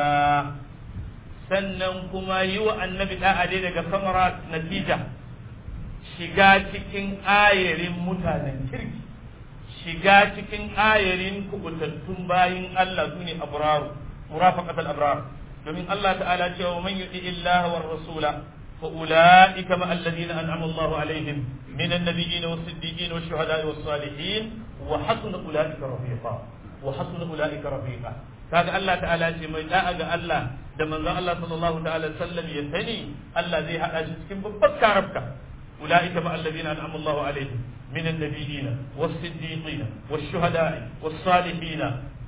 sannan kuma yi wa annabi da'a dai daga samara natija shiga cikin ayarin mutanen kirki shiga cikin ayarin kubutattun bayin Allah su ne abraru murafaqat al-abrar domin Allah ta'ala cewa man yuti illaha war rasula fa ulaika ma alladhina an'ama Allah alaihim min an-nabiyyin was-siddiqin wash-shuhada'i was-salihin wa hasuna ulaika rafiqa wa hasuna ulaika rafiqa kaga Allah ta'ala ce mai da'a ga Allah da manzon Allah sallallahu ta'ala sallam ya sani Allah zai hada shi cikin babbar karabka ulaika ma alladhina an'ama Allah alaihim من النبيين والصديقين والشهداء والصالحين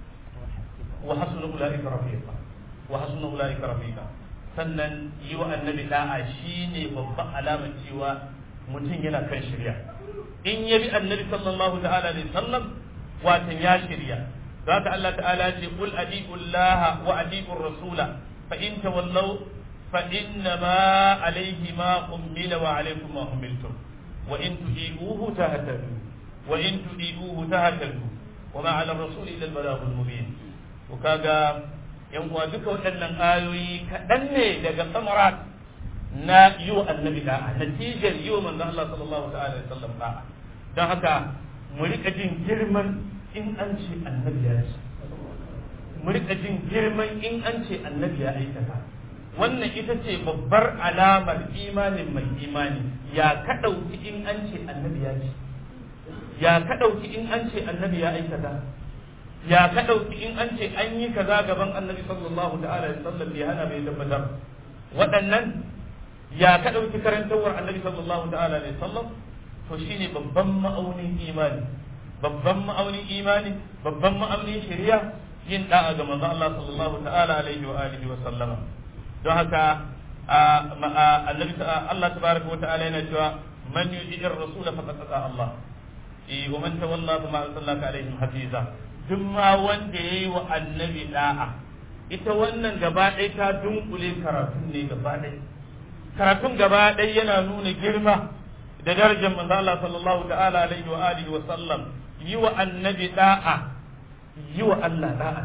وحسن أولئك رفيقا وحسن أولئك رفيقا sannan yi wa annabi da'a shine babban alamar cewa mutum yana kan shirya in ya bi annabi sallallahu ta'ala alaihi sallam watan ya shirya zaka Allah ta'ala ce qul adi'ullaha wa adi'ur rasula fa in tawallaw fa inna ma alayhi ma ummila wa alaykum ma ummiltum وإن تطيعوه تهتدوا وإن تطيعوه تهتدوا وما على الرسول إلا البلاغ المبين وكاغا yan uwa duka waɗannan ayoyi kaɗan ne daga samarat na yi wa annabi da'a natijar yi wa manzon Allah sallallahu ta'ala alaihi wasallam da'a don haka mu rika jin girman in an ce annabi ya ce mu rika jin girman in an ce annabi ya aikata wannan ita ce babbar alamar imanin mai imani ya ka ɗauki in an ce annabi ya ce ya ka ɗauki in an ce annabi ya aikata ya ka ɗauki in an ce an yi kaza gaban annabi sallallahu ta'ala alaihi wasallam ya hana bai tabbatar waɗannan ya ka ɗauki karantawar annabi sallallahu ta'ala alaihi wasallam to shine babban ma'aunin imani babban ma'aunin imani babban ma'aunin shari'a yin da'a ga manzo Allah sallallahu ta'ala alaihi wa alihi wa sallama don haka annabi Allah tabaraka wa ta'ala yana cewa man yu'ir rasula faqad ata Allah eh wa man tawalla fa ma arsalnaka alaihim hafiza duk ma wanda yayi wa annabi da'a ita wannan gaba ɗaya ta dunkule karatun ne gaba ɗaya karatun gaba ɗaya yana nuna girma da darajar manzo Allah sallallahu ta'ala alaihi wa alihi wa sallam yi wa annabi da'a yi wa Allah da'a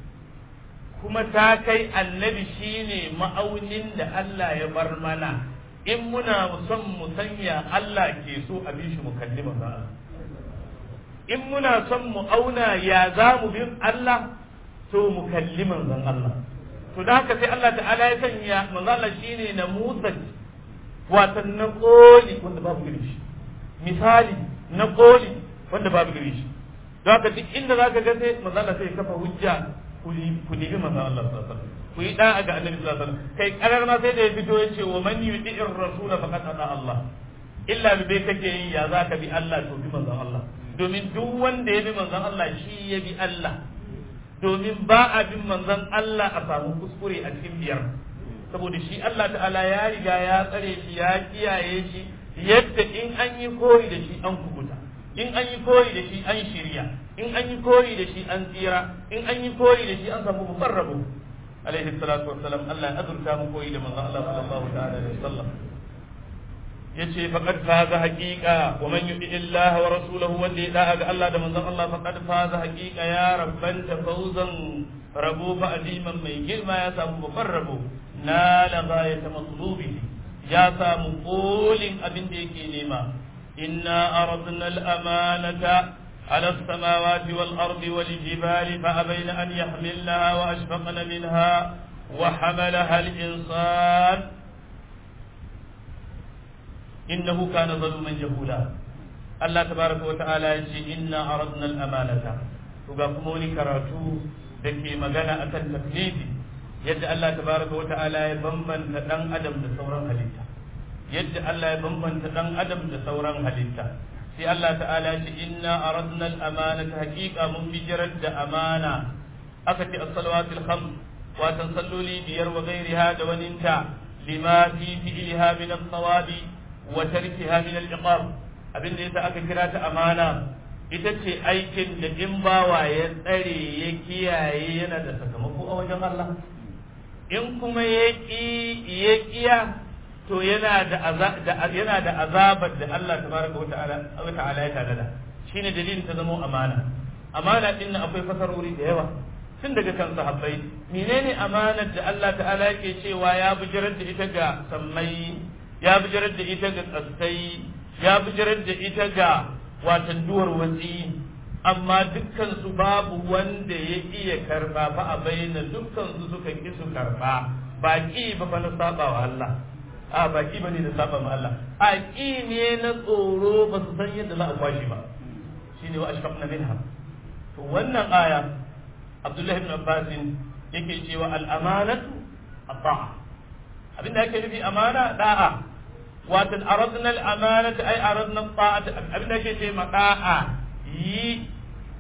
kuma ta kai annabi shine ma'aunin da Allah ya bar mana in muna son mu sanya Allah ke so a bi shi mu kalli manzo Allah in muna son mu auna ya za mu bin Allah to mu kalli manzon Allah to da haka sai Allah ta'ala ya sanya manzo Allah shine na Musa watan na koli wanda babu gari shi misali na koli wanda babu gari shi don haka duk inda zaka ga sai manzo Allah sai kafa hujja ku nemi manzon Allah sallallahu alaihi wasallam ku yi da'a ga annabi sallallahu alaihi wasallam kai karar ma sai da ya fito yace wa man yuti'ir rasula faqad ata Allah illa bi bai kake yi ya zaka bi Allah to bi manzon Allah domin duk wanda ya bi manzon Allah shi ya bi Allah domin ba a bin manzon Allah a samu kuskure a cikin biyar saboda shi Allah ta'ala ya riga ya tsare shi ya kiyaye shi yadda in an yi koyi da shi an kubuta in an yi koyi da shi an shirya in an yi koyi da shi an tsira in an yi koyi da shi an samu babban rabo alaihi salatu wassalam Allah ya azurta mu koyi da manzon Allah sallallahu ta'ala alaihi wasallam yace faqad faza haqiqa wa man yuti Allah wa rasulahu wanda ya da'a ga Allah da manzon Allah faqad faza haqiqa ya rabban fawzan rabo fa aziman mai girma ya samu babban rabo na la ghayata matlubihi ya samu kolin abin da yake nema inna aradna al-amanata على السماوات والأرض والجبال فأبين أن يحملنها وأشفقن منها وحملها الإنسان إنه كان ظلوما جهولا الله تبارك وتعالى يقول إنا أردنا الأمانة وقاموني كراتو دكي مغانا أكن تكليفي يد الله تبارك وتعالى يبمن تدن أدم دسورا هلتا يد الله يبمن تدن أدم دسورا هلتا sai Allah ta'ala ce inna aradna al-amanata haqiqa mun bijirar da amana aka ce as-salawatul khams wa salloli biyar wa ghairiha da waninta lima fi fi'liha min as-sawabi wa tarkiha min al-iqab abinda yasa aka kira ta amana ita ce aikin da in bawa ya tsare ya kiyaye yana da sakamako a wajen Allah in kuma ya ki ya kiya to yana da yana da azabar da Allah tabaraka wata'ala wata'ala ya tada shine dalilin ta zama amana amana din nan akwai fasarori da yawa tun daga kan sahabbai menene amanar da Allah ta'ala yake cewa ya bijirar da ita ga sammai ya bijirar da ita ga tsassai ya bijirar da ita ga watan duwar watsi amma dukkan su babu wanda ya iya karba fa a bayyana dukkan su suka ki su karba ba ki ba fa na saba wa Allah a ba ki bane da saba ma Allah a ki ne na tsoro ba su san yadda za a kwashi ba shine wa ashfaqna minha to wannan aya Abdullahi ibn Abbas yake cewa al-amanatu at-ta'a abinda yake nufi amana da'a watan aradna al-amanata ay aradna at-ta'ata abinda yake ce ma da'a yi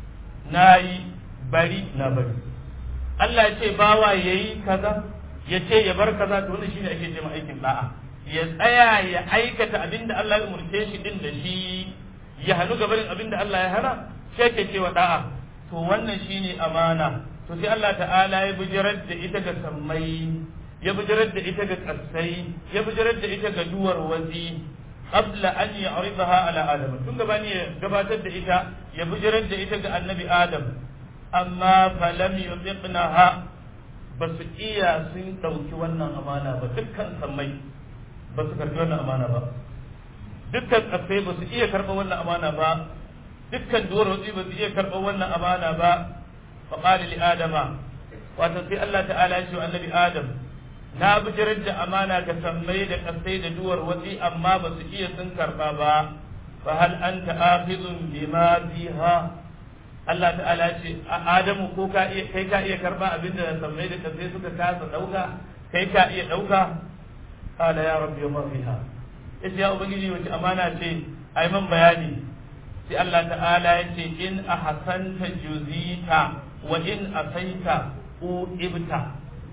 nayi bari na bari Allah ya ce bawa yayi kaza ya ce ya bar kaza to wannan shine ake ce ma aikin da'a ya tsaya ya aikata abinda Allah ya umurce shi din da shi ya hannu gabarin abinda Allah ya hana sai ke cewa da'a to wannan shine amana to sai Allah ta'ala ya bijirar da ita ga sammai ya bijirar da ita ga kasai ya bijirar da ita ga duwar wazi qabla an ya'ridaha ala adam tun gabani ya gabatar da ita ya bijirar da ita ga annabi adam amma falam yutiqnaha ba su iya sun dauki wannan amana ba dukkan sammai ba su karbi wannan amana ba dukkan kasai ba su iya karɓar wannan amana ba dukkan duwar wazi ba su iya karɓar wannan amana ba فقال لآدم وتنسي الله تعالى يشوى النبي آدم na bijirar da amana ga sammai da kasai da duwar watsi amma ba su iya sun karba ba fa hal anta akhidun bima fiha Allah ta'ala ce Adamu ko ka iya kai ka iya karba abinda sammai da kasai suka kasa dauka kai ka iya dauka qala ya rabbi ma fiha yace ya ubangiji wace amana ce ai man bayani sai Allah ta'ala yace in ahsanta juzita wa in asaita uibta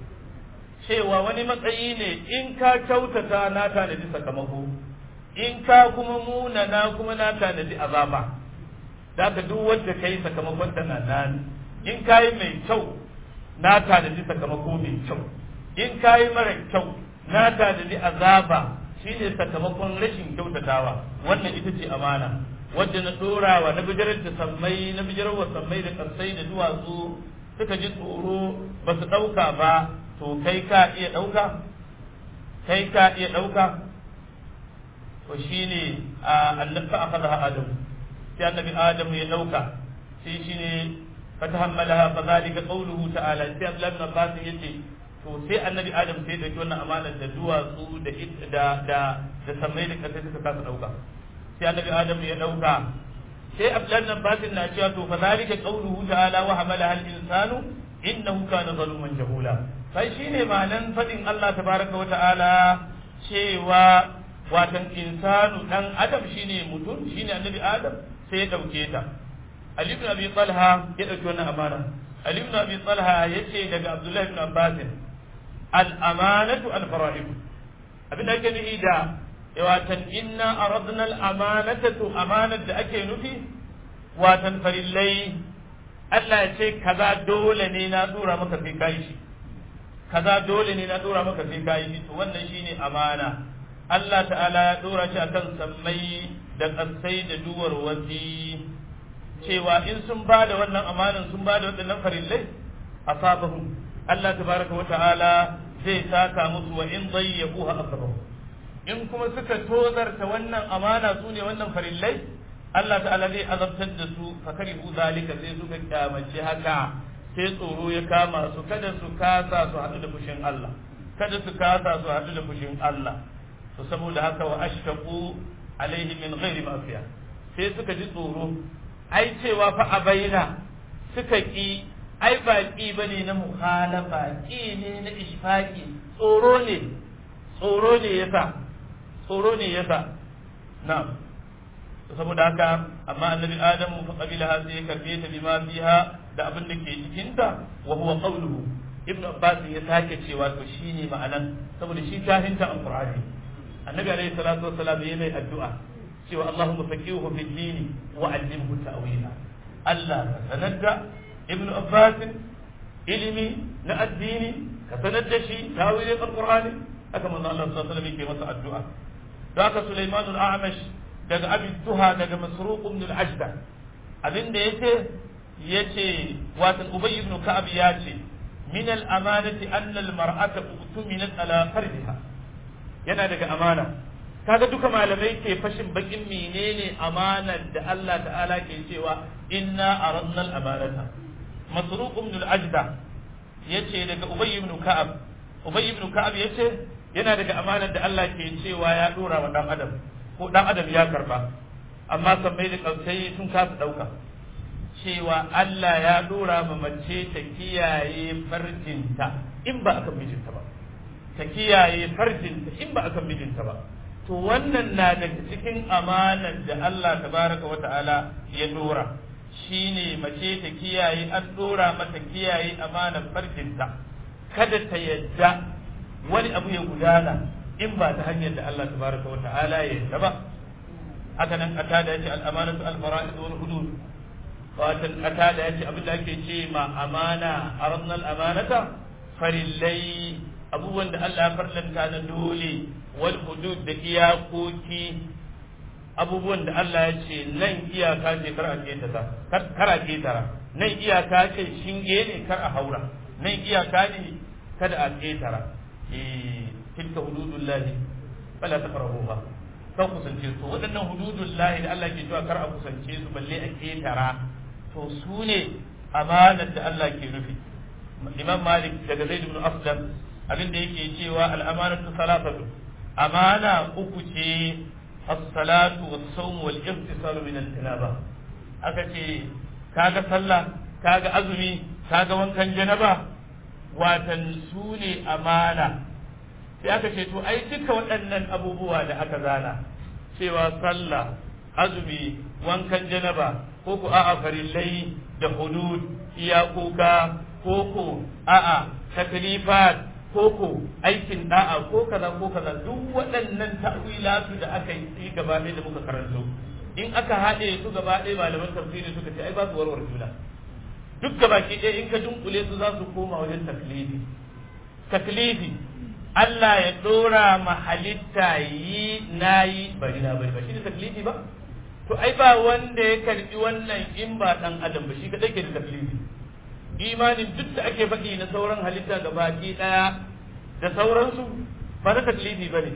cewa wani matsayi ne in ka kyautata na tanadi sakamako in ka kuma munana kuma na tanadi azaba da ka duk wanda kai sakamakon ta na nan in ka yi mai kyau na tanadi sakamako mai kyau in ka yi mara kyau na tanadi azaba shine sakamakon rashin kyautatawa wannan ita ce amana wadda na dorawa na bijirar da sammai na bijirar wa sammai da karsai da duwatsu suka ji tsoro ba su ɗauka ba to kai ka iya ɗauka kai ka iya ɗauka to shine a annabi aka da adam sai annabi adam ya ɗauka sai shine fatahammalaha fa zalika qawluhu ta'ala sai Abdullah ibn Abbas yace to sai annabi adam sai da wannan amanar da duwatsu da da da da sammai da karsai suka kasa ɗauka sai annabi adam ya dauka sai abdullahi basin na cewa to fa zalika qawluhu ta'ala wa hamala al insanu innahu kana zaluman jahula sai shine ma'anan fadin Allah tabaraka wa ta'ala cewa watan insanu dan adam shine mutum shine annabi adam sai ya dauke ta Ali ibn Abi Talha ya dauki wannan amana Ali ibn Abi Talha yace daga Abdullahi ibn Abbas al amanatu al fara'id abin da ake nufi da watan inna aradna al-amanata to amanar da ake nufi watan farillai Allah ya ce kaza dole ne na dora maka sai kai shi kaza dole ne na dora maka sai kai shi to wannan shine amana Allah ta'ala ya dora shi akan sammai da kasai da duwar wasi cewa in sun ba da wannan amanan sun ba da waɗannan farillai asabahum Allah tabaraka wa ta'ala zai saka musu wa in dayyaquha asabahum in kuma suka tozarta wannan amana su ne wannan farillai Allah ta'ala zai azabtar da su fa karihu zalika sai suka kyamace haka sai tsoro ya kama su kada su kasa su haɗu da fushin Allah kada su kasa su haɗu da fushin Allah to saboda haka wa ashfaqu alaihi min ghairi mafiya sai suka ji tsoro ai cewa fa a bayyana suka ki ai ba ki bane na mukhalafa ki ne na ishfaqi tsoro ne tsoro ne yasa tsoro ne yasa na'am saboda haka amma annabi adamu fa qabilaha sai karbe ta bima fiha da abin da ke cikin ta wa huwa qawluhu ibnu abbas ya sake cewa to shine ma'anan saboda shi tahinta alqur'ani annabi alaihi salatu wassalam ya mai addu'a cewa allahumma faqihuhu fid dini wa 'allimhu ta'wila Allah ka sanar da ibnu abbas ilimi na addini ka sanar da shi tawilin alqur'ani haka manzo Allah sallallahu alaihi wasallam yake masa addu'a da haka Sulaiman al-A'mash daga Abi Tuha daga Masruq ibn al-Ajda abinda yace yace watan Ubay ibn Ka'ab yace min al-amanati anna al-mar'ata utuminat ala farjiha yana daga amana kaga duka malamai ke fashin bakin menene amanar da Allah ta'ala ke cewa inna aradna al-amanata masruq ibn al-ajda yace daga ubay ibn ka'ab ubay ibn ka'ab yace yana daga amanar da Allah ke cewa ya dora wa dan adam ko dan adam ya karba amma sammai da kausai sun kasa dauka cewa Allah ya dora ma mace ta kiyaye farjinta in ba akan mijinta ba ta kiyaye farjinta in ba akan mijinta ba to wannan na daga cikin amanar da Allah tabaraka wa ta'ala ya dora shine mace ta kiyaye an dora mata kiyaye amanar farjinta kada ta yadda wani abu ya gudana in ba ta hanyar da Allah tabaraka wa ta'ala ya yadda ba haka nan kata da yace al-amanatu al-fara'id wal hudud watan kata da yace abin da ake ce ma amana aradna al-amanata farillai abubuwan da Allah ya farlanta na dole wal hudud da iyakoki abubuwan da Allah ya ce nan iyaka ce kar a ketara kar a ketara nan iyaka ce shinge ne kar a haura nan iyaka ne kada a ketara eh tilka hududullahi fala taqrabuha kan kusance su waɗannan hududullahi da Allah ke cewa kar a kusance su balle a ketara to su ne amanar da Allah ke nufi Imam Malik daga Zaid ibn Aslam abin da yake cewa al'amanatu salafatu amana uku ce as-salatu was-sawm wal-ihtisalu min al-janaba aka ce kaga sallah kaga azumi kaga wankan janaba watan su ne amana sai aka ce to ai duka waɗannan abubuwa da aka zana cewa sallah azumi wankan janaba ko ku a'a farillai da hudud iyakoka ko ku a'a taklifat koko aikin da'a ko kaza ko kaza duk waɗannan ta'wilatu da aka yi gaba ɗaya da muka karanto in aka haɗe su gaba ɗaya malaman tafsiri suka ce ai ba su warware juna duk gaba ki ɗaya in ka dunkule su za su koma wajen taklifi taklifi Allah ya ɗora ma halitta yi na yi bari na bari ba shi ne taklifi ba to ai ba wanda ya karbi wannan in ba ɗan adam ba shi kaɗai ke da taklifi imanin duk da ake faɗi na sauran halitta ga baki ɗaya da sauransu ba na taklifi ba ne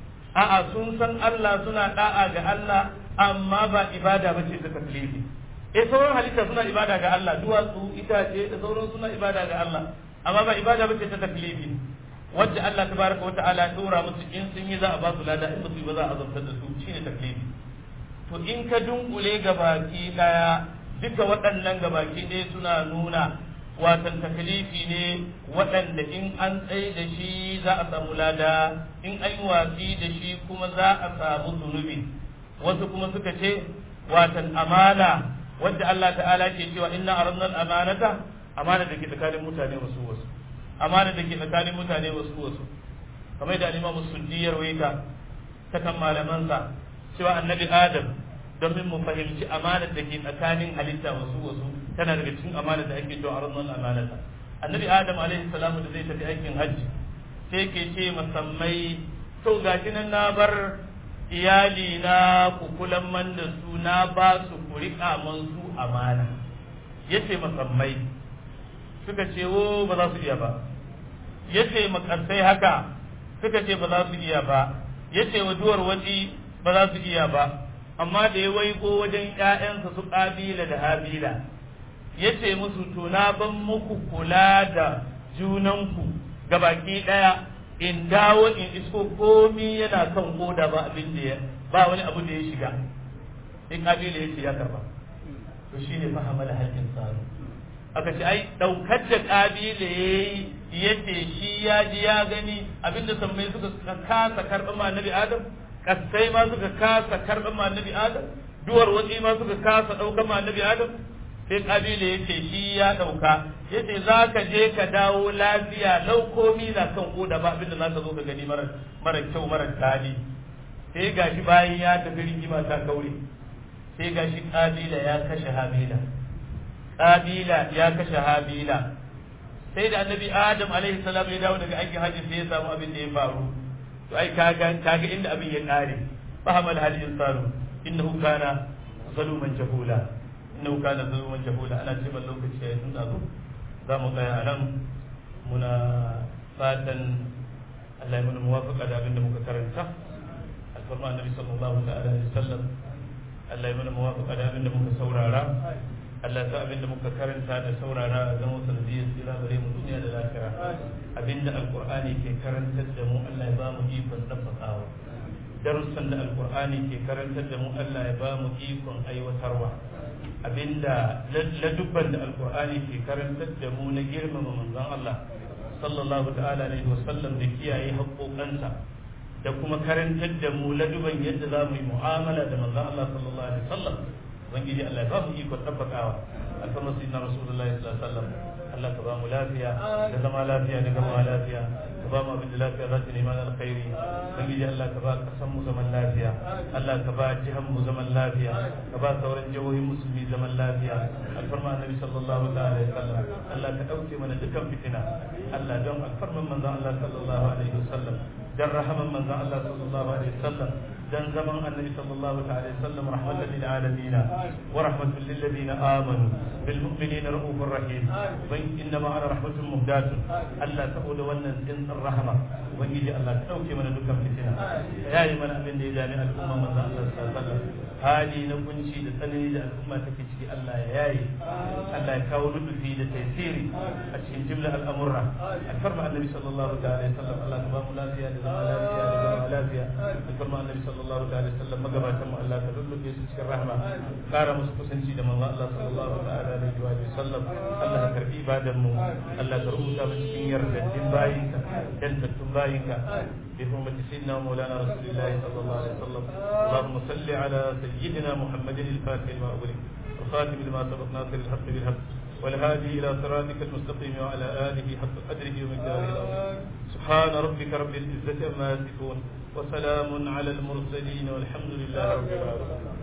a'a sun san Allah suna da'a ga Allah amma ba ibada ba ce ta taklifi eh sauran halitta suna ibada ga Allah duwatsu itace da sauran suna ibada ga Allah amma ba ibada ba ce ta taklifi wacce Allah tabaraka wa ta'ala dora musu in sun yi za a ba su lada in ba su yi ba za a azabtar da su shine taklifi to in ka dunkule ga baki ɗaya duka waɗannan gabaki ɗaya suna nuna watan taklifi ne waɗanda in an tsaye da shi za a samu lada in an yi watsi da shi kuma za a samu zunubi wasu kuma suka ce watan amana wadda Allah ta'ala ke cewa inna aradna al-amanata amana da ke tsakanin mutane wasu wasu amana da ke tsakanin mutane wasu wasu kamar da Imam Suddi ya rawaita ta kan malamansa cewa annabi Adam domin mu fahimci amanar da ke tsakanin halitta wasu wasu tana daga cikin amanar da ake cewa arnon amanata annabi adam alaihi salamu da zai tafi aikin hajji sai ke ce masammai to gashi nan na bar iyali na ku kulan man da su na ba su ku riƙa man su amana yace masammai suka ce wo ba za su iya ba yace makarsai haka suka ce ba za su iya ba yace wa duwar waji ba za su iya ba amma da ya waigo wajen ‘ya'yansa su ƙabila da habila ya ce musu to na ban muku kula da junanku ga baki ɗaya in dawo in isko komi yana kan koda ba abin da ya ba wani abu da ya shiga in ƙabila ya ce ya karba to shi ne fahamala haƙƙin tsaro aka ce ai ɗaukar da ƙabila ya yi ya ce shi ya ji ya gani abinda sammai suka kasa karɓar ma nabi adam kasai ma suka kasa karɓar ma annabi adam duwar watsi ma suka kasa ɗaukar ma annabi adam sai kabila ya ce shi ya ɗauka ya ce za ka je ka dawo lafiya lau komi na kan koda ba abinda za ka zo ka gani mara kyau mara tali sai gashi bayan ya tafi rigima ta kaure sai gashi kabila ya kashe habila kabila ya kashe habila sai da annabi adam alaihi salam ya dawo daga aikin hajji sai ya samu abin da ya faru to ai kaga kaga inda abin ya kare fahamal hal insanu innahu kana zaluman jahula innahu kana zaluman jahula ana ce ban lokaci ya tun zo za mu tsaya a nan muna fatan Allah ya mana muwafaqa da abin da muka karanta alfarma annabi sallallahu ta'ala alaihi wasallam Allah ya mana muwafaqa da abin da muka saurara Allah ta abin da muka karanta da saurara a zama sanadiyar tsira gare mu duniya da lafiya abin da alqur'ani ke karantar da mu Allah ya ba mu ikon dabbakawa darussan da alqur'ani ke karantar da mu Allah ya ba mu ikon aiwatarwa abinda ladubban da alqur'ani ke karantar da mu na girmama manzon Allah sallallahu ta'ala alaihi wasallam da kiyaye haƙoƙansa da kuma karantar da mu laduban yadda za mu yi mu'amala da manzon Allah sallallahu alaihi wasallam ubangiji Allah ya ba mu iko tabbatawa alfarma sayyidina rasulullahi sallallahu alaihi wasallam Allah ka ba mu lafiya da zama lafiya da gama lafiya ka ba mu abin da lafiya za ta neman alkhairi ubangiji Allah ka ba kasan mu zaman lafiya Allah ka ba jihan mu zaman lafiya ka ba sauran jihohin musulmi zaman lafiya alfarma annabi sallallahu alaihi wasallam Allah ka dauke mana dukkan fitina Allah don alfarman manzon Allah sallallahu alaihi wasallam dan rahaman manzon Allah sallallahu alaihi wasallam dan zaman annabi sallallahu alaihi wasallam rahmatan lil alamin wa rahmatan lil ladina amanu bil mu'minina raufur rahim ban inna ma ana rahmatun muhdatun Allah saboda wannan tsintsar rahama ubangiji Allah ka dauke mana dukkan fitina yayi mana abin da ya dami al'umma manzon Allah sallallahu alaihi wasallam hali na kunci da tsanani da al'umma take ciki Allah ya yaye Allah ya kawo nufi da taysiri a cikin jimla al'amurra alfarma annabi sallallahu alaihi wasallam Allah ka ba mu lafiya da zama lafiya da zama lafiya alfarma annabi sallallahu alaihi wasallam magabatan mu Allah ka dulluke su cikin rahma kara musu kusanci da manzo Allah sallallahu alaihi wa sallam Allah ka karbi ibadan mu Allah ka rubuta mu cikin yardaddin bayinka dan tattun bayinka بحرمة سيدنا ومولانا رسول الله صلى الله عليه وسلم اللهم صل على سيدنا محمد الفاتح لما أغلق الخاتم لما سبق ناصر الحق بالحق والهادي إلى صراطك المستقيم وعلى آله حق قدره ومقداره العظيم سبحان ربك رب العزة عما يصفون وسلام على المرسلين والحمد لله رب العالمين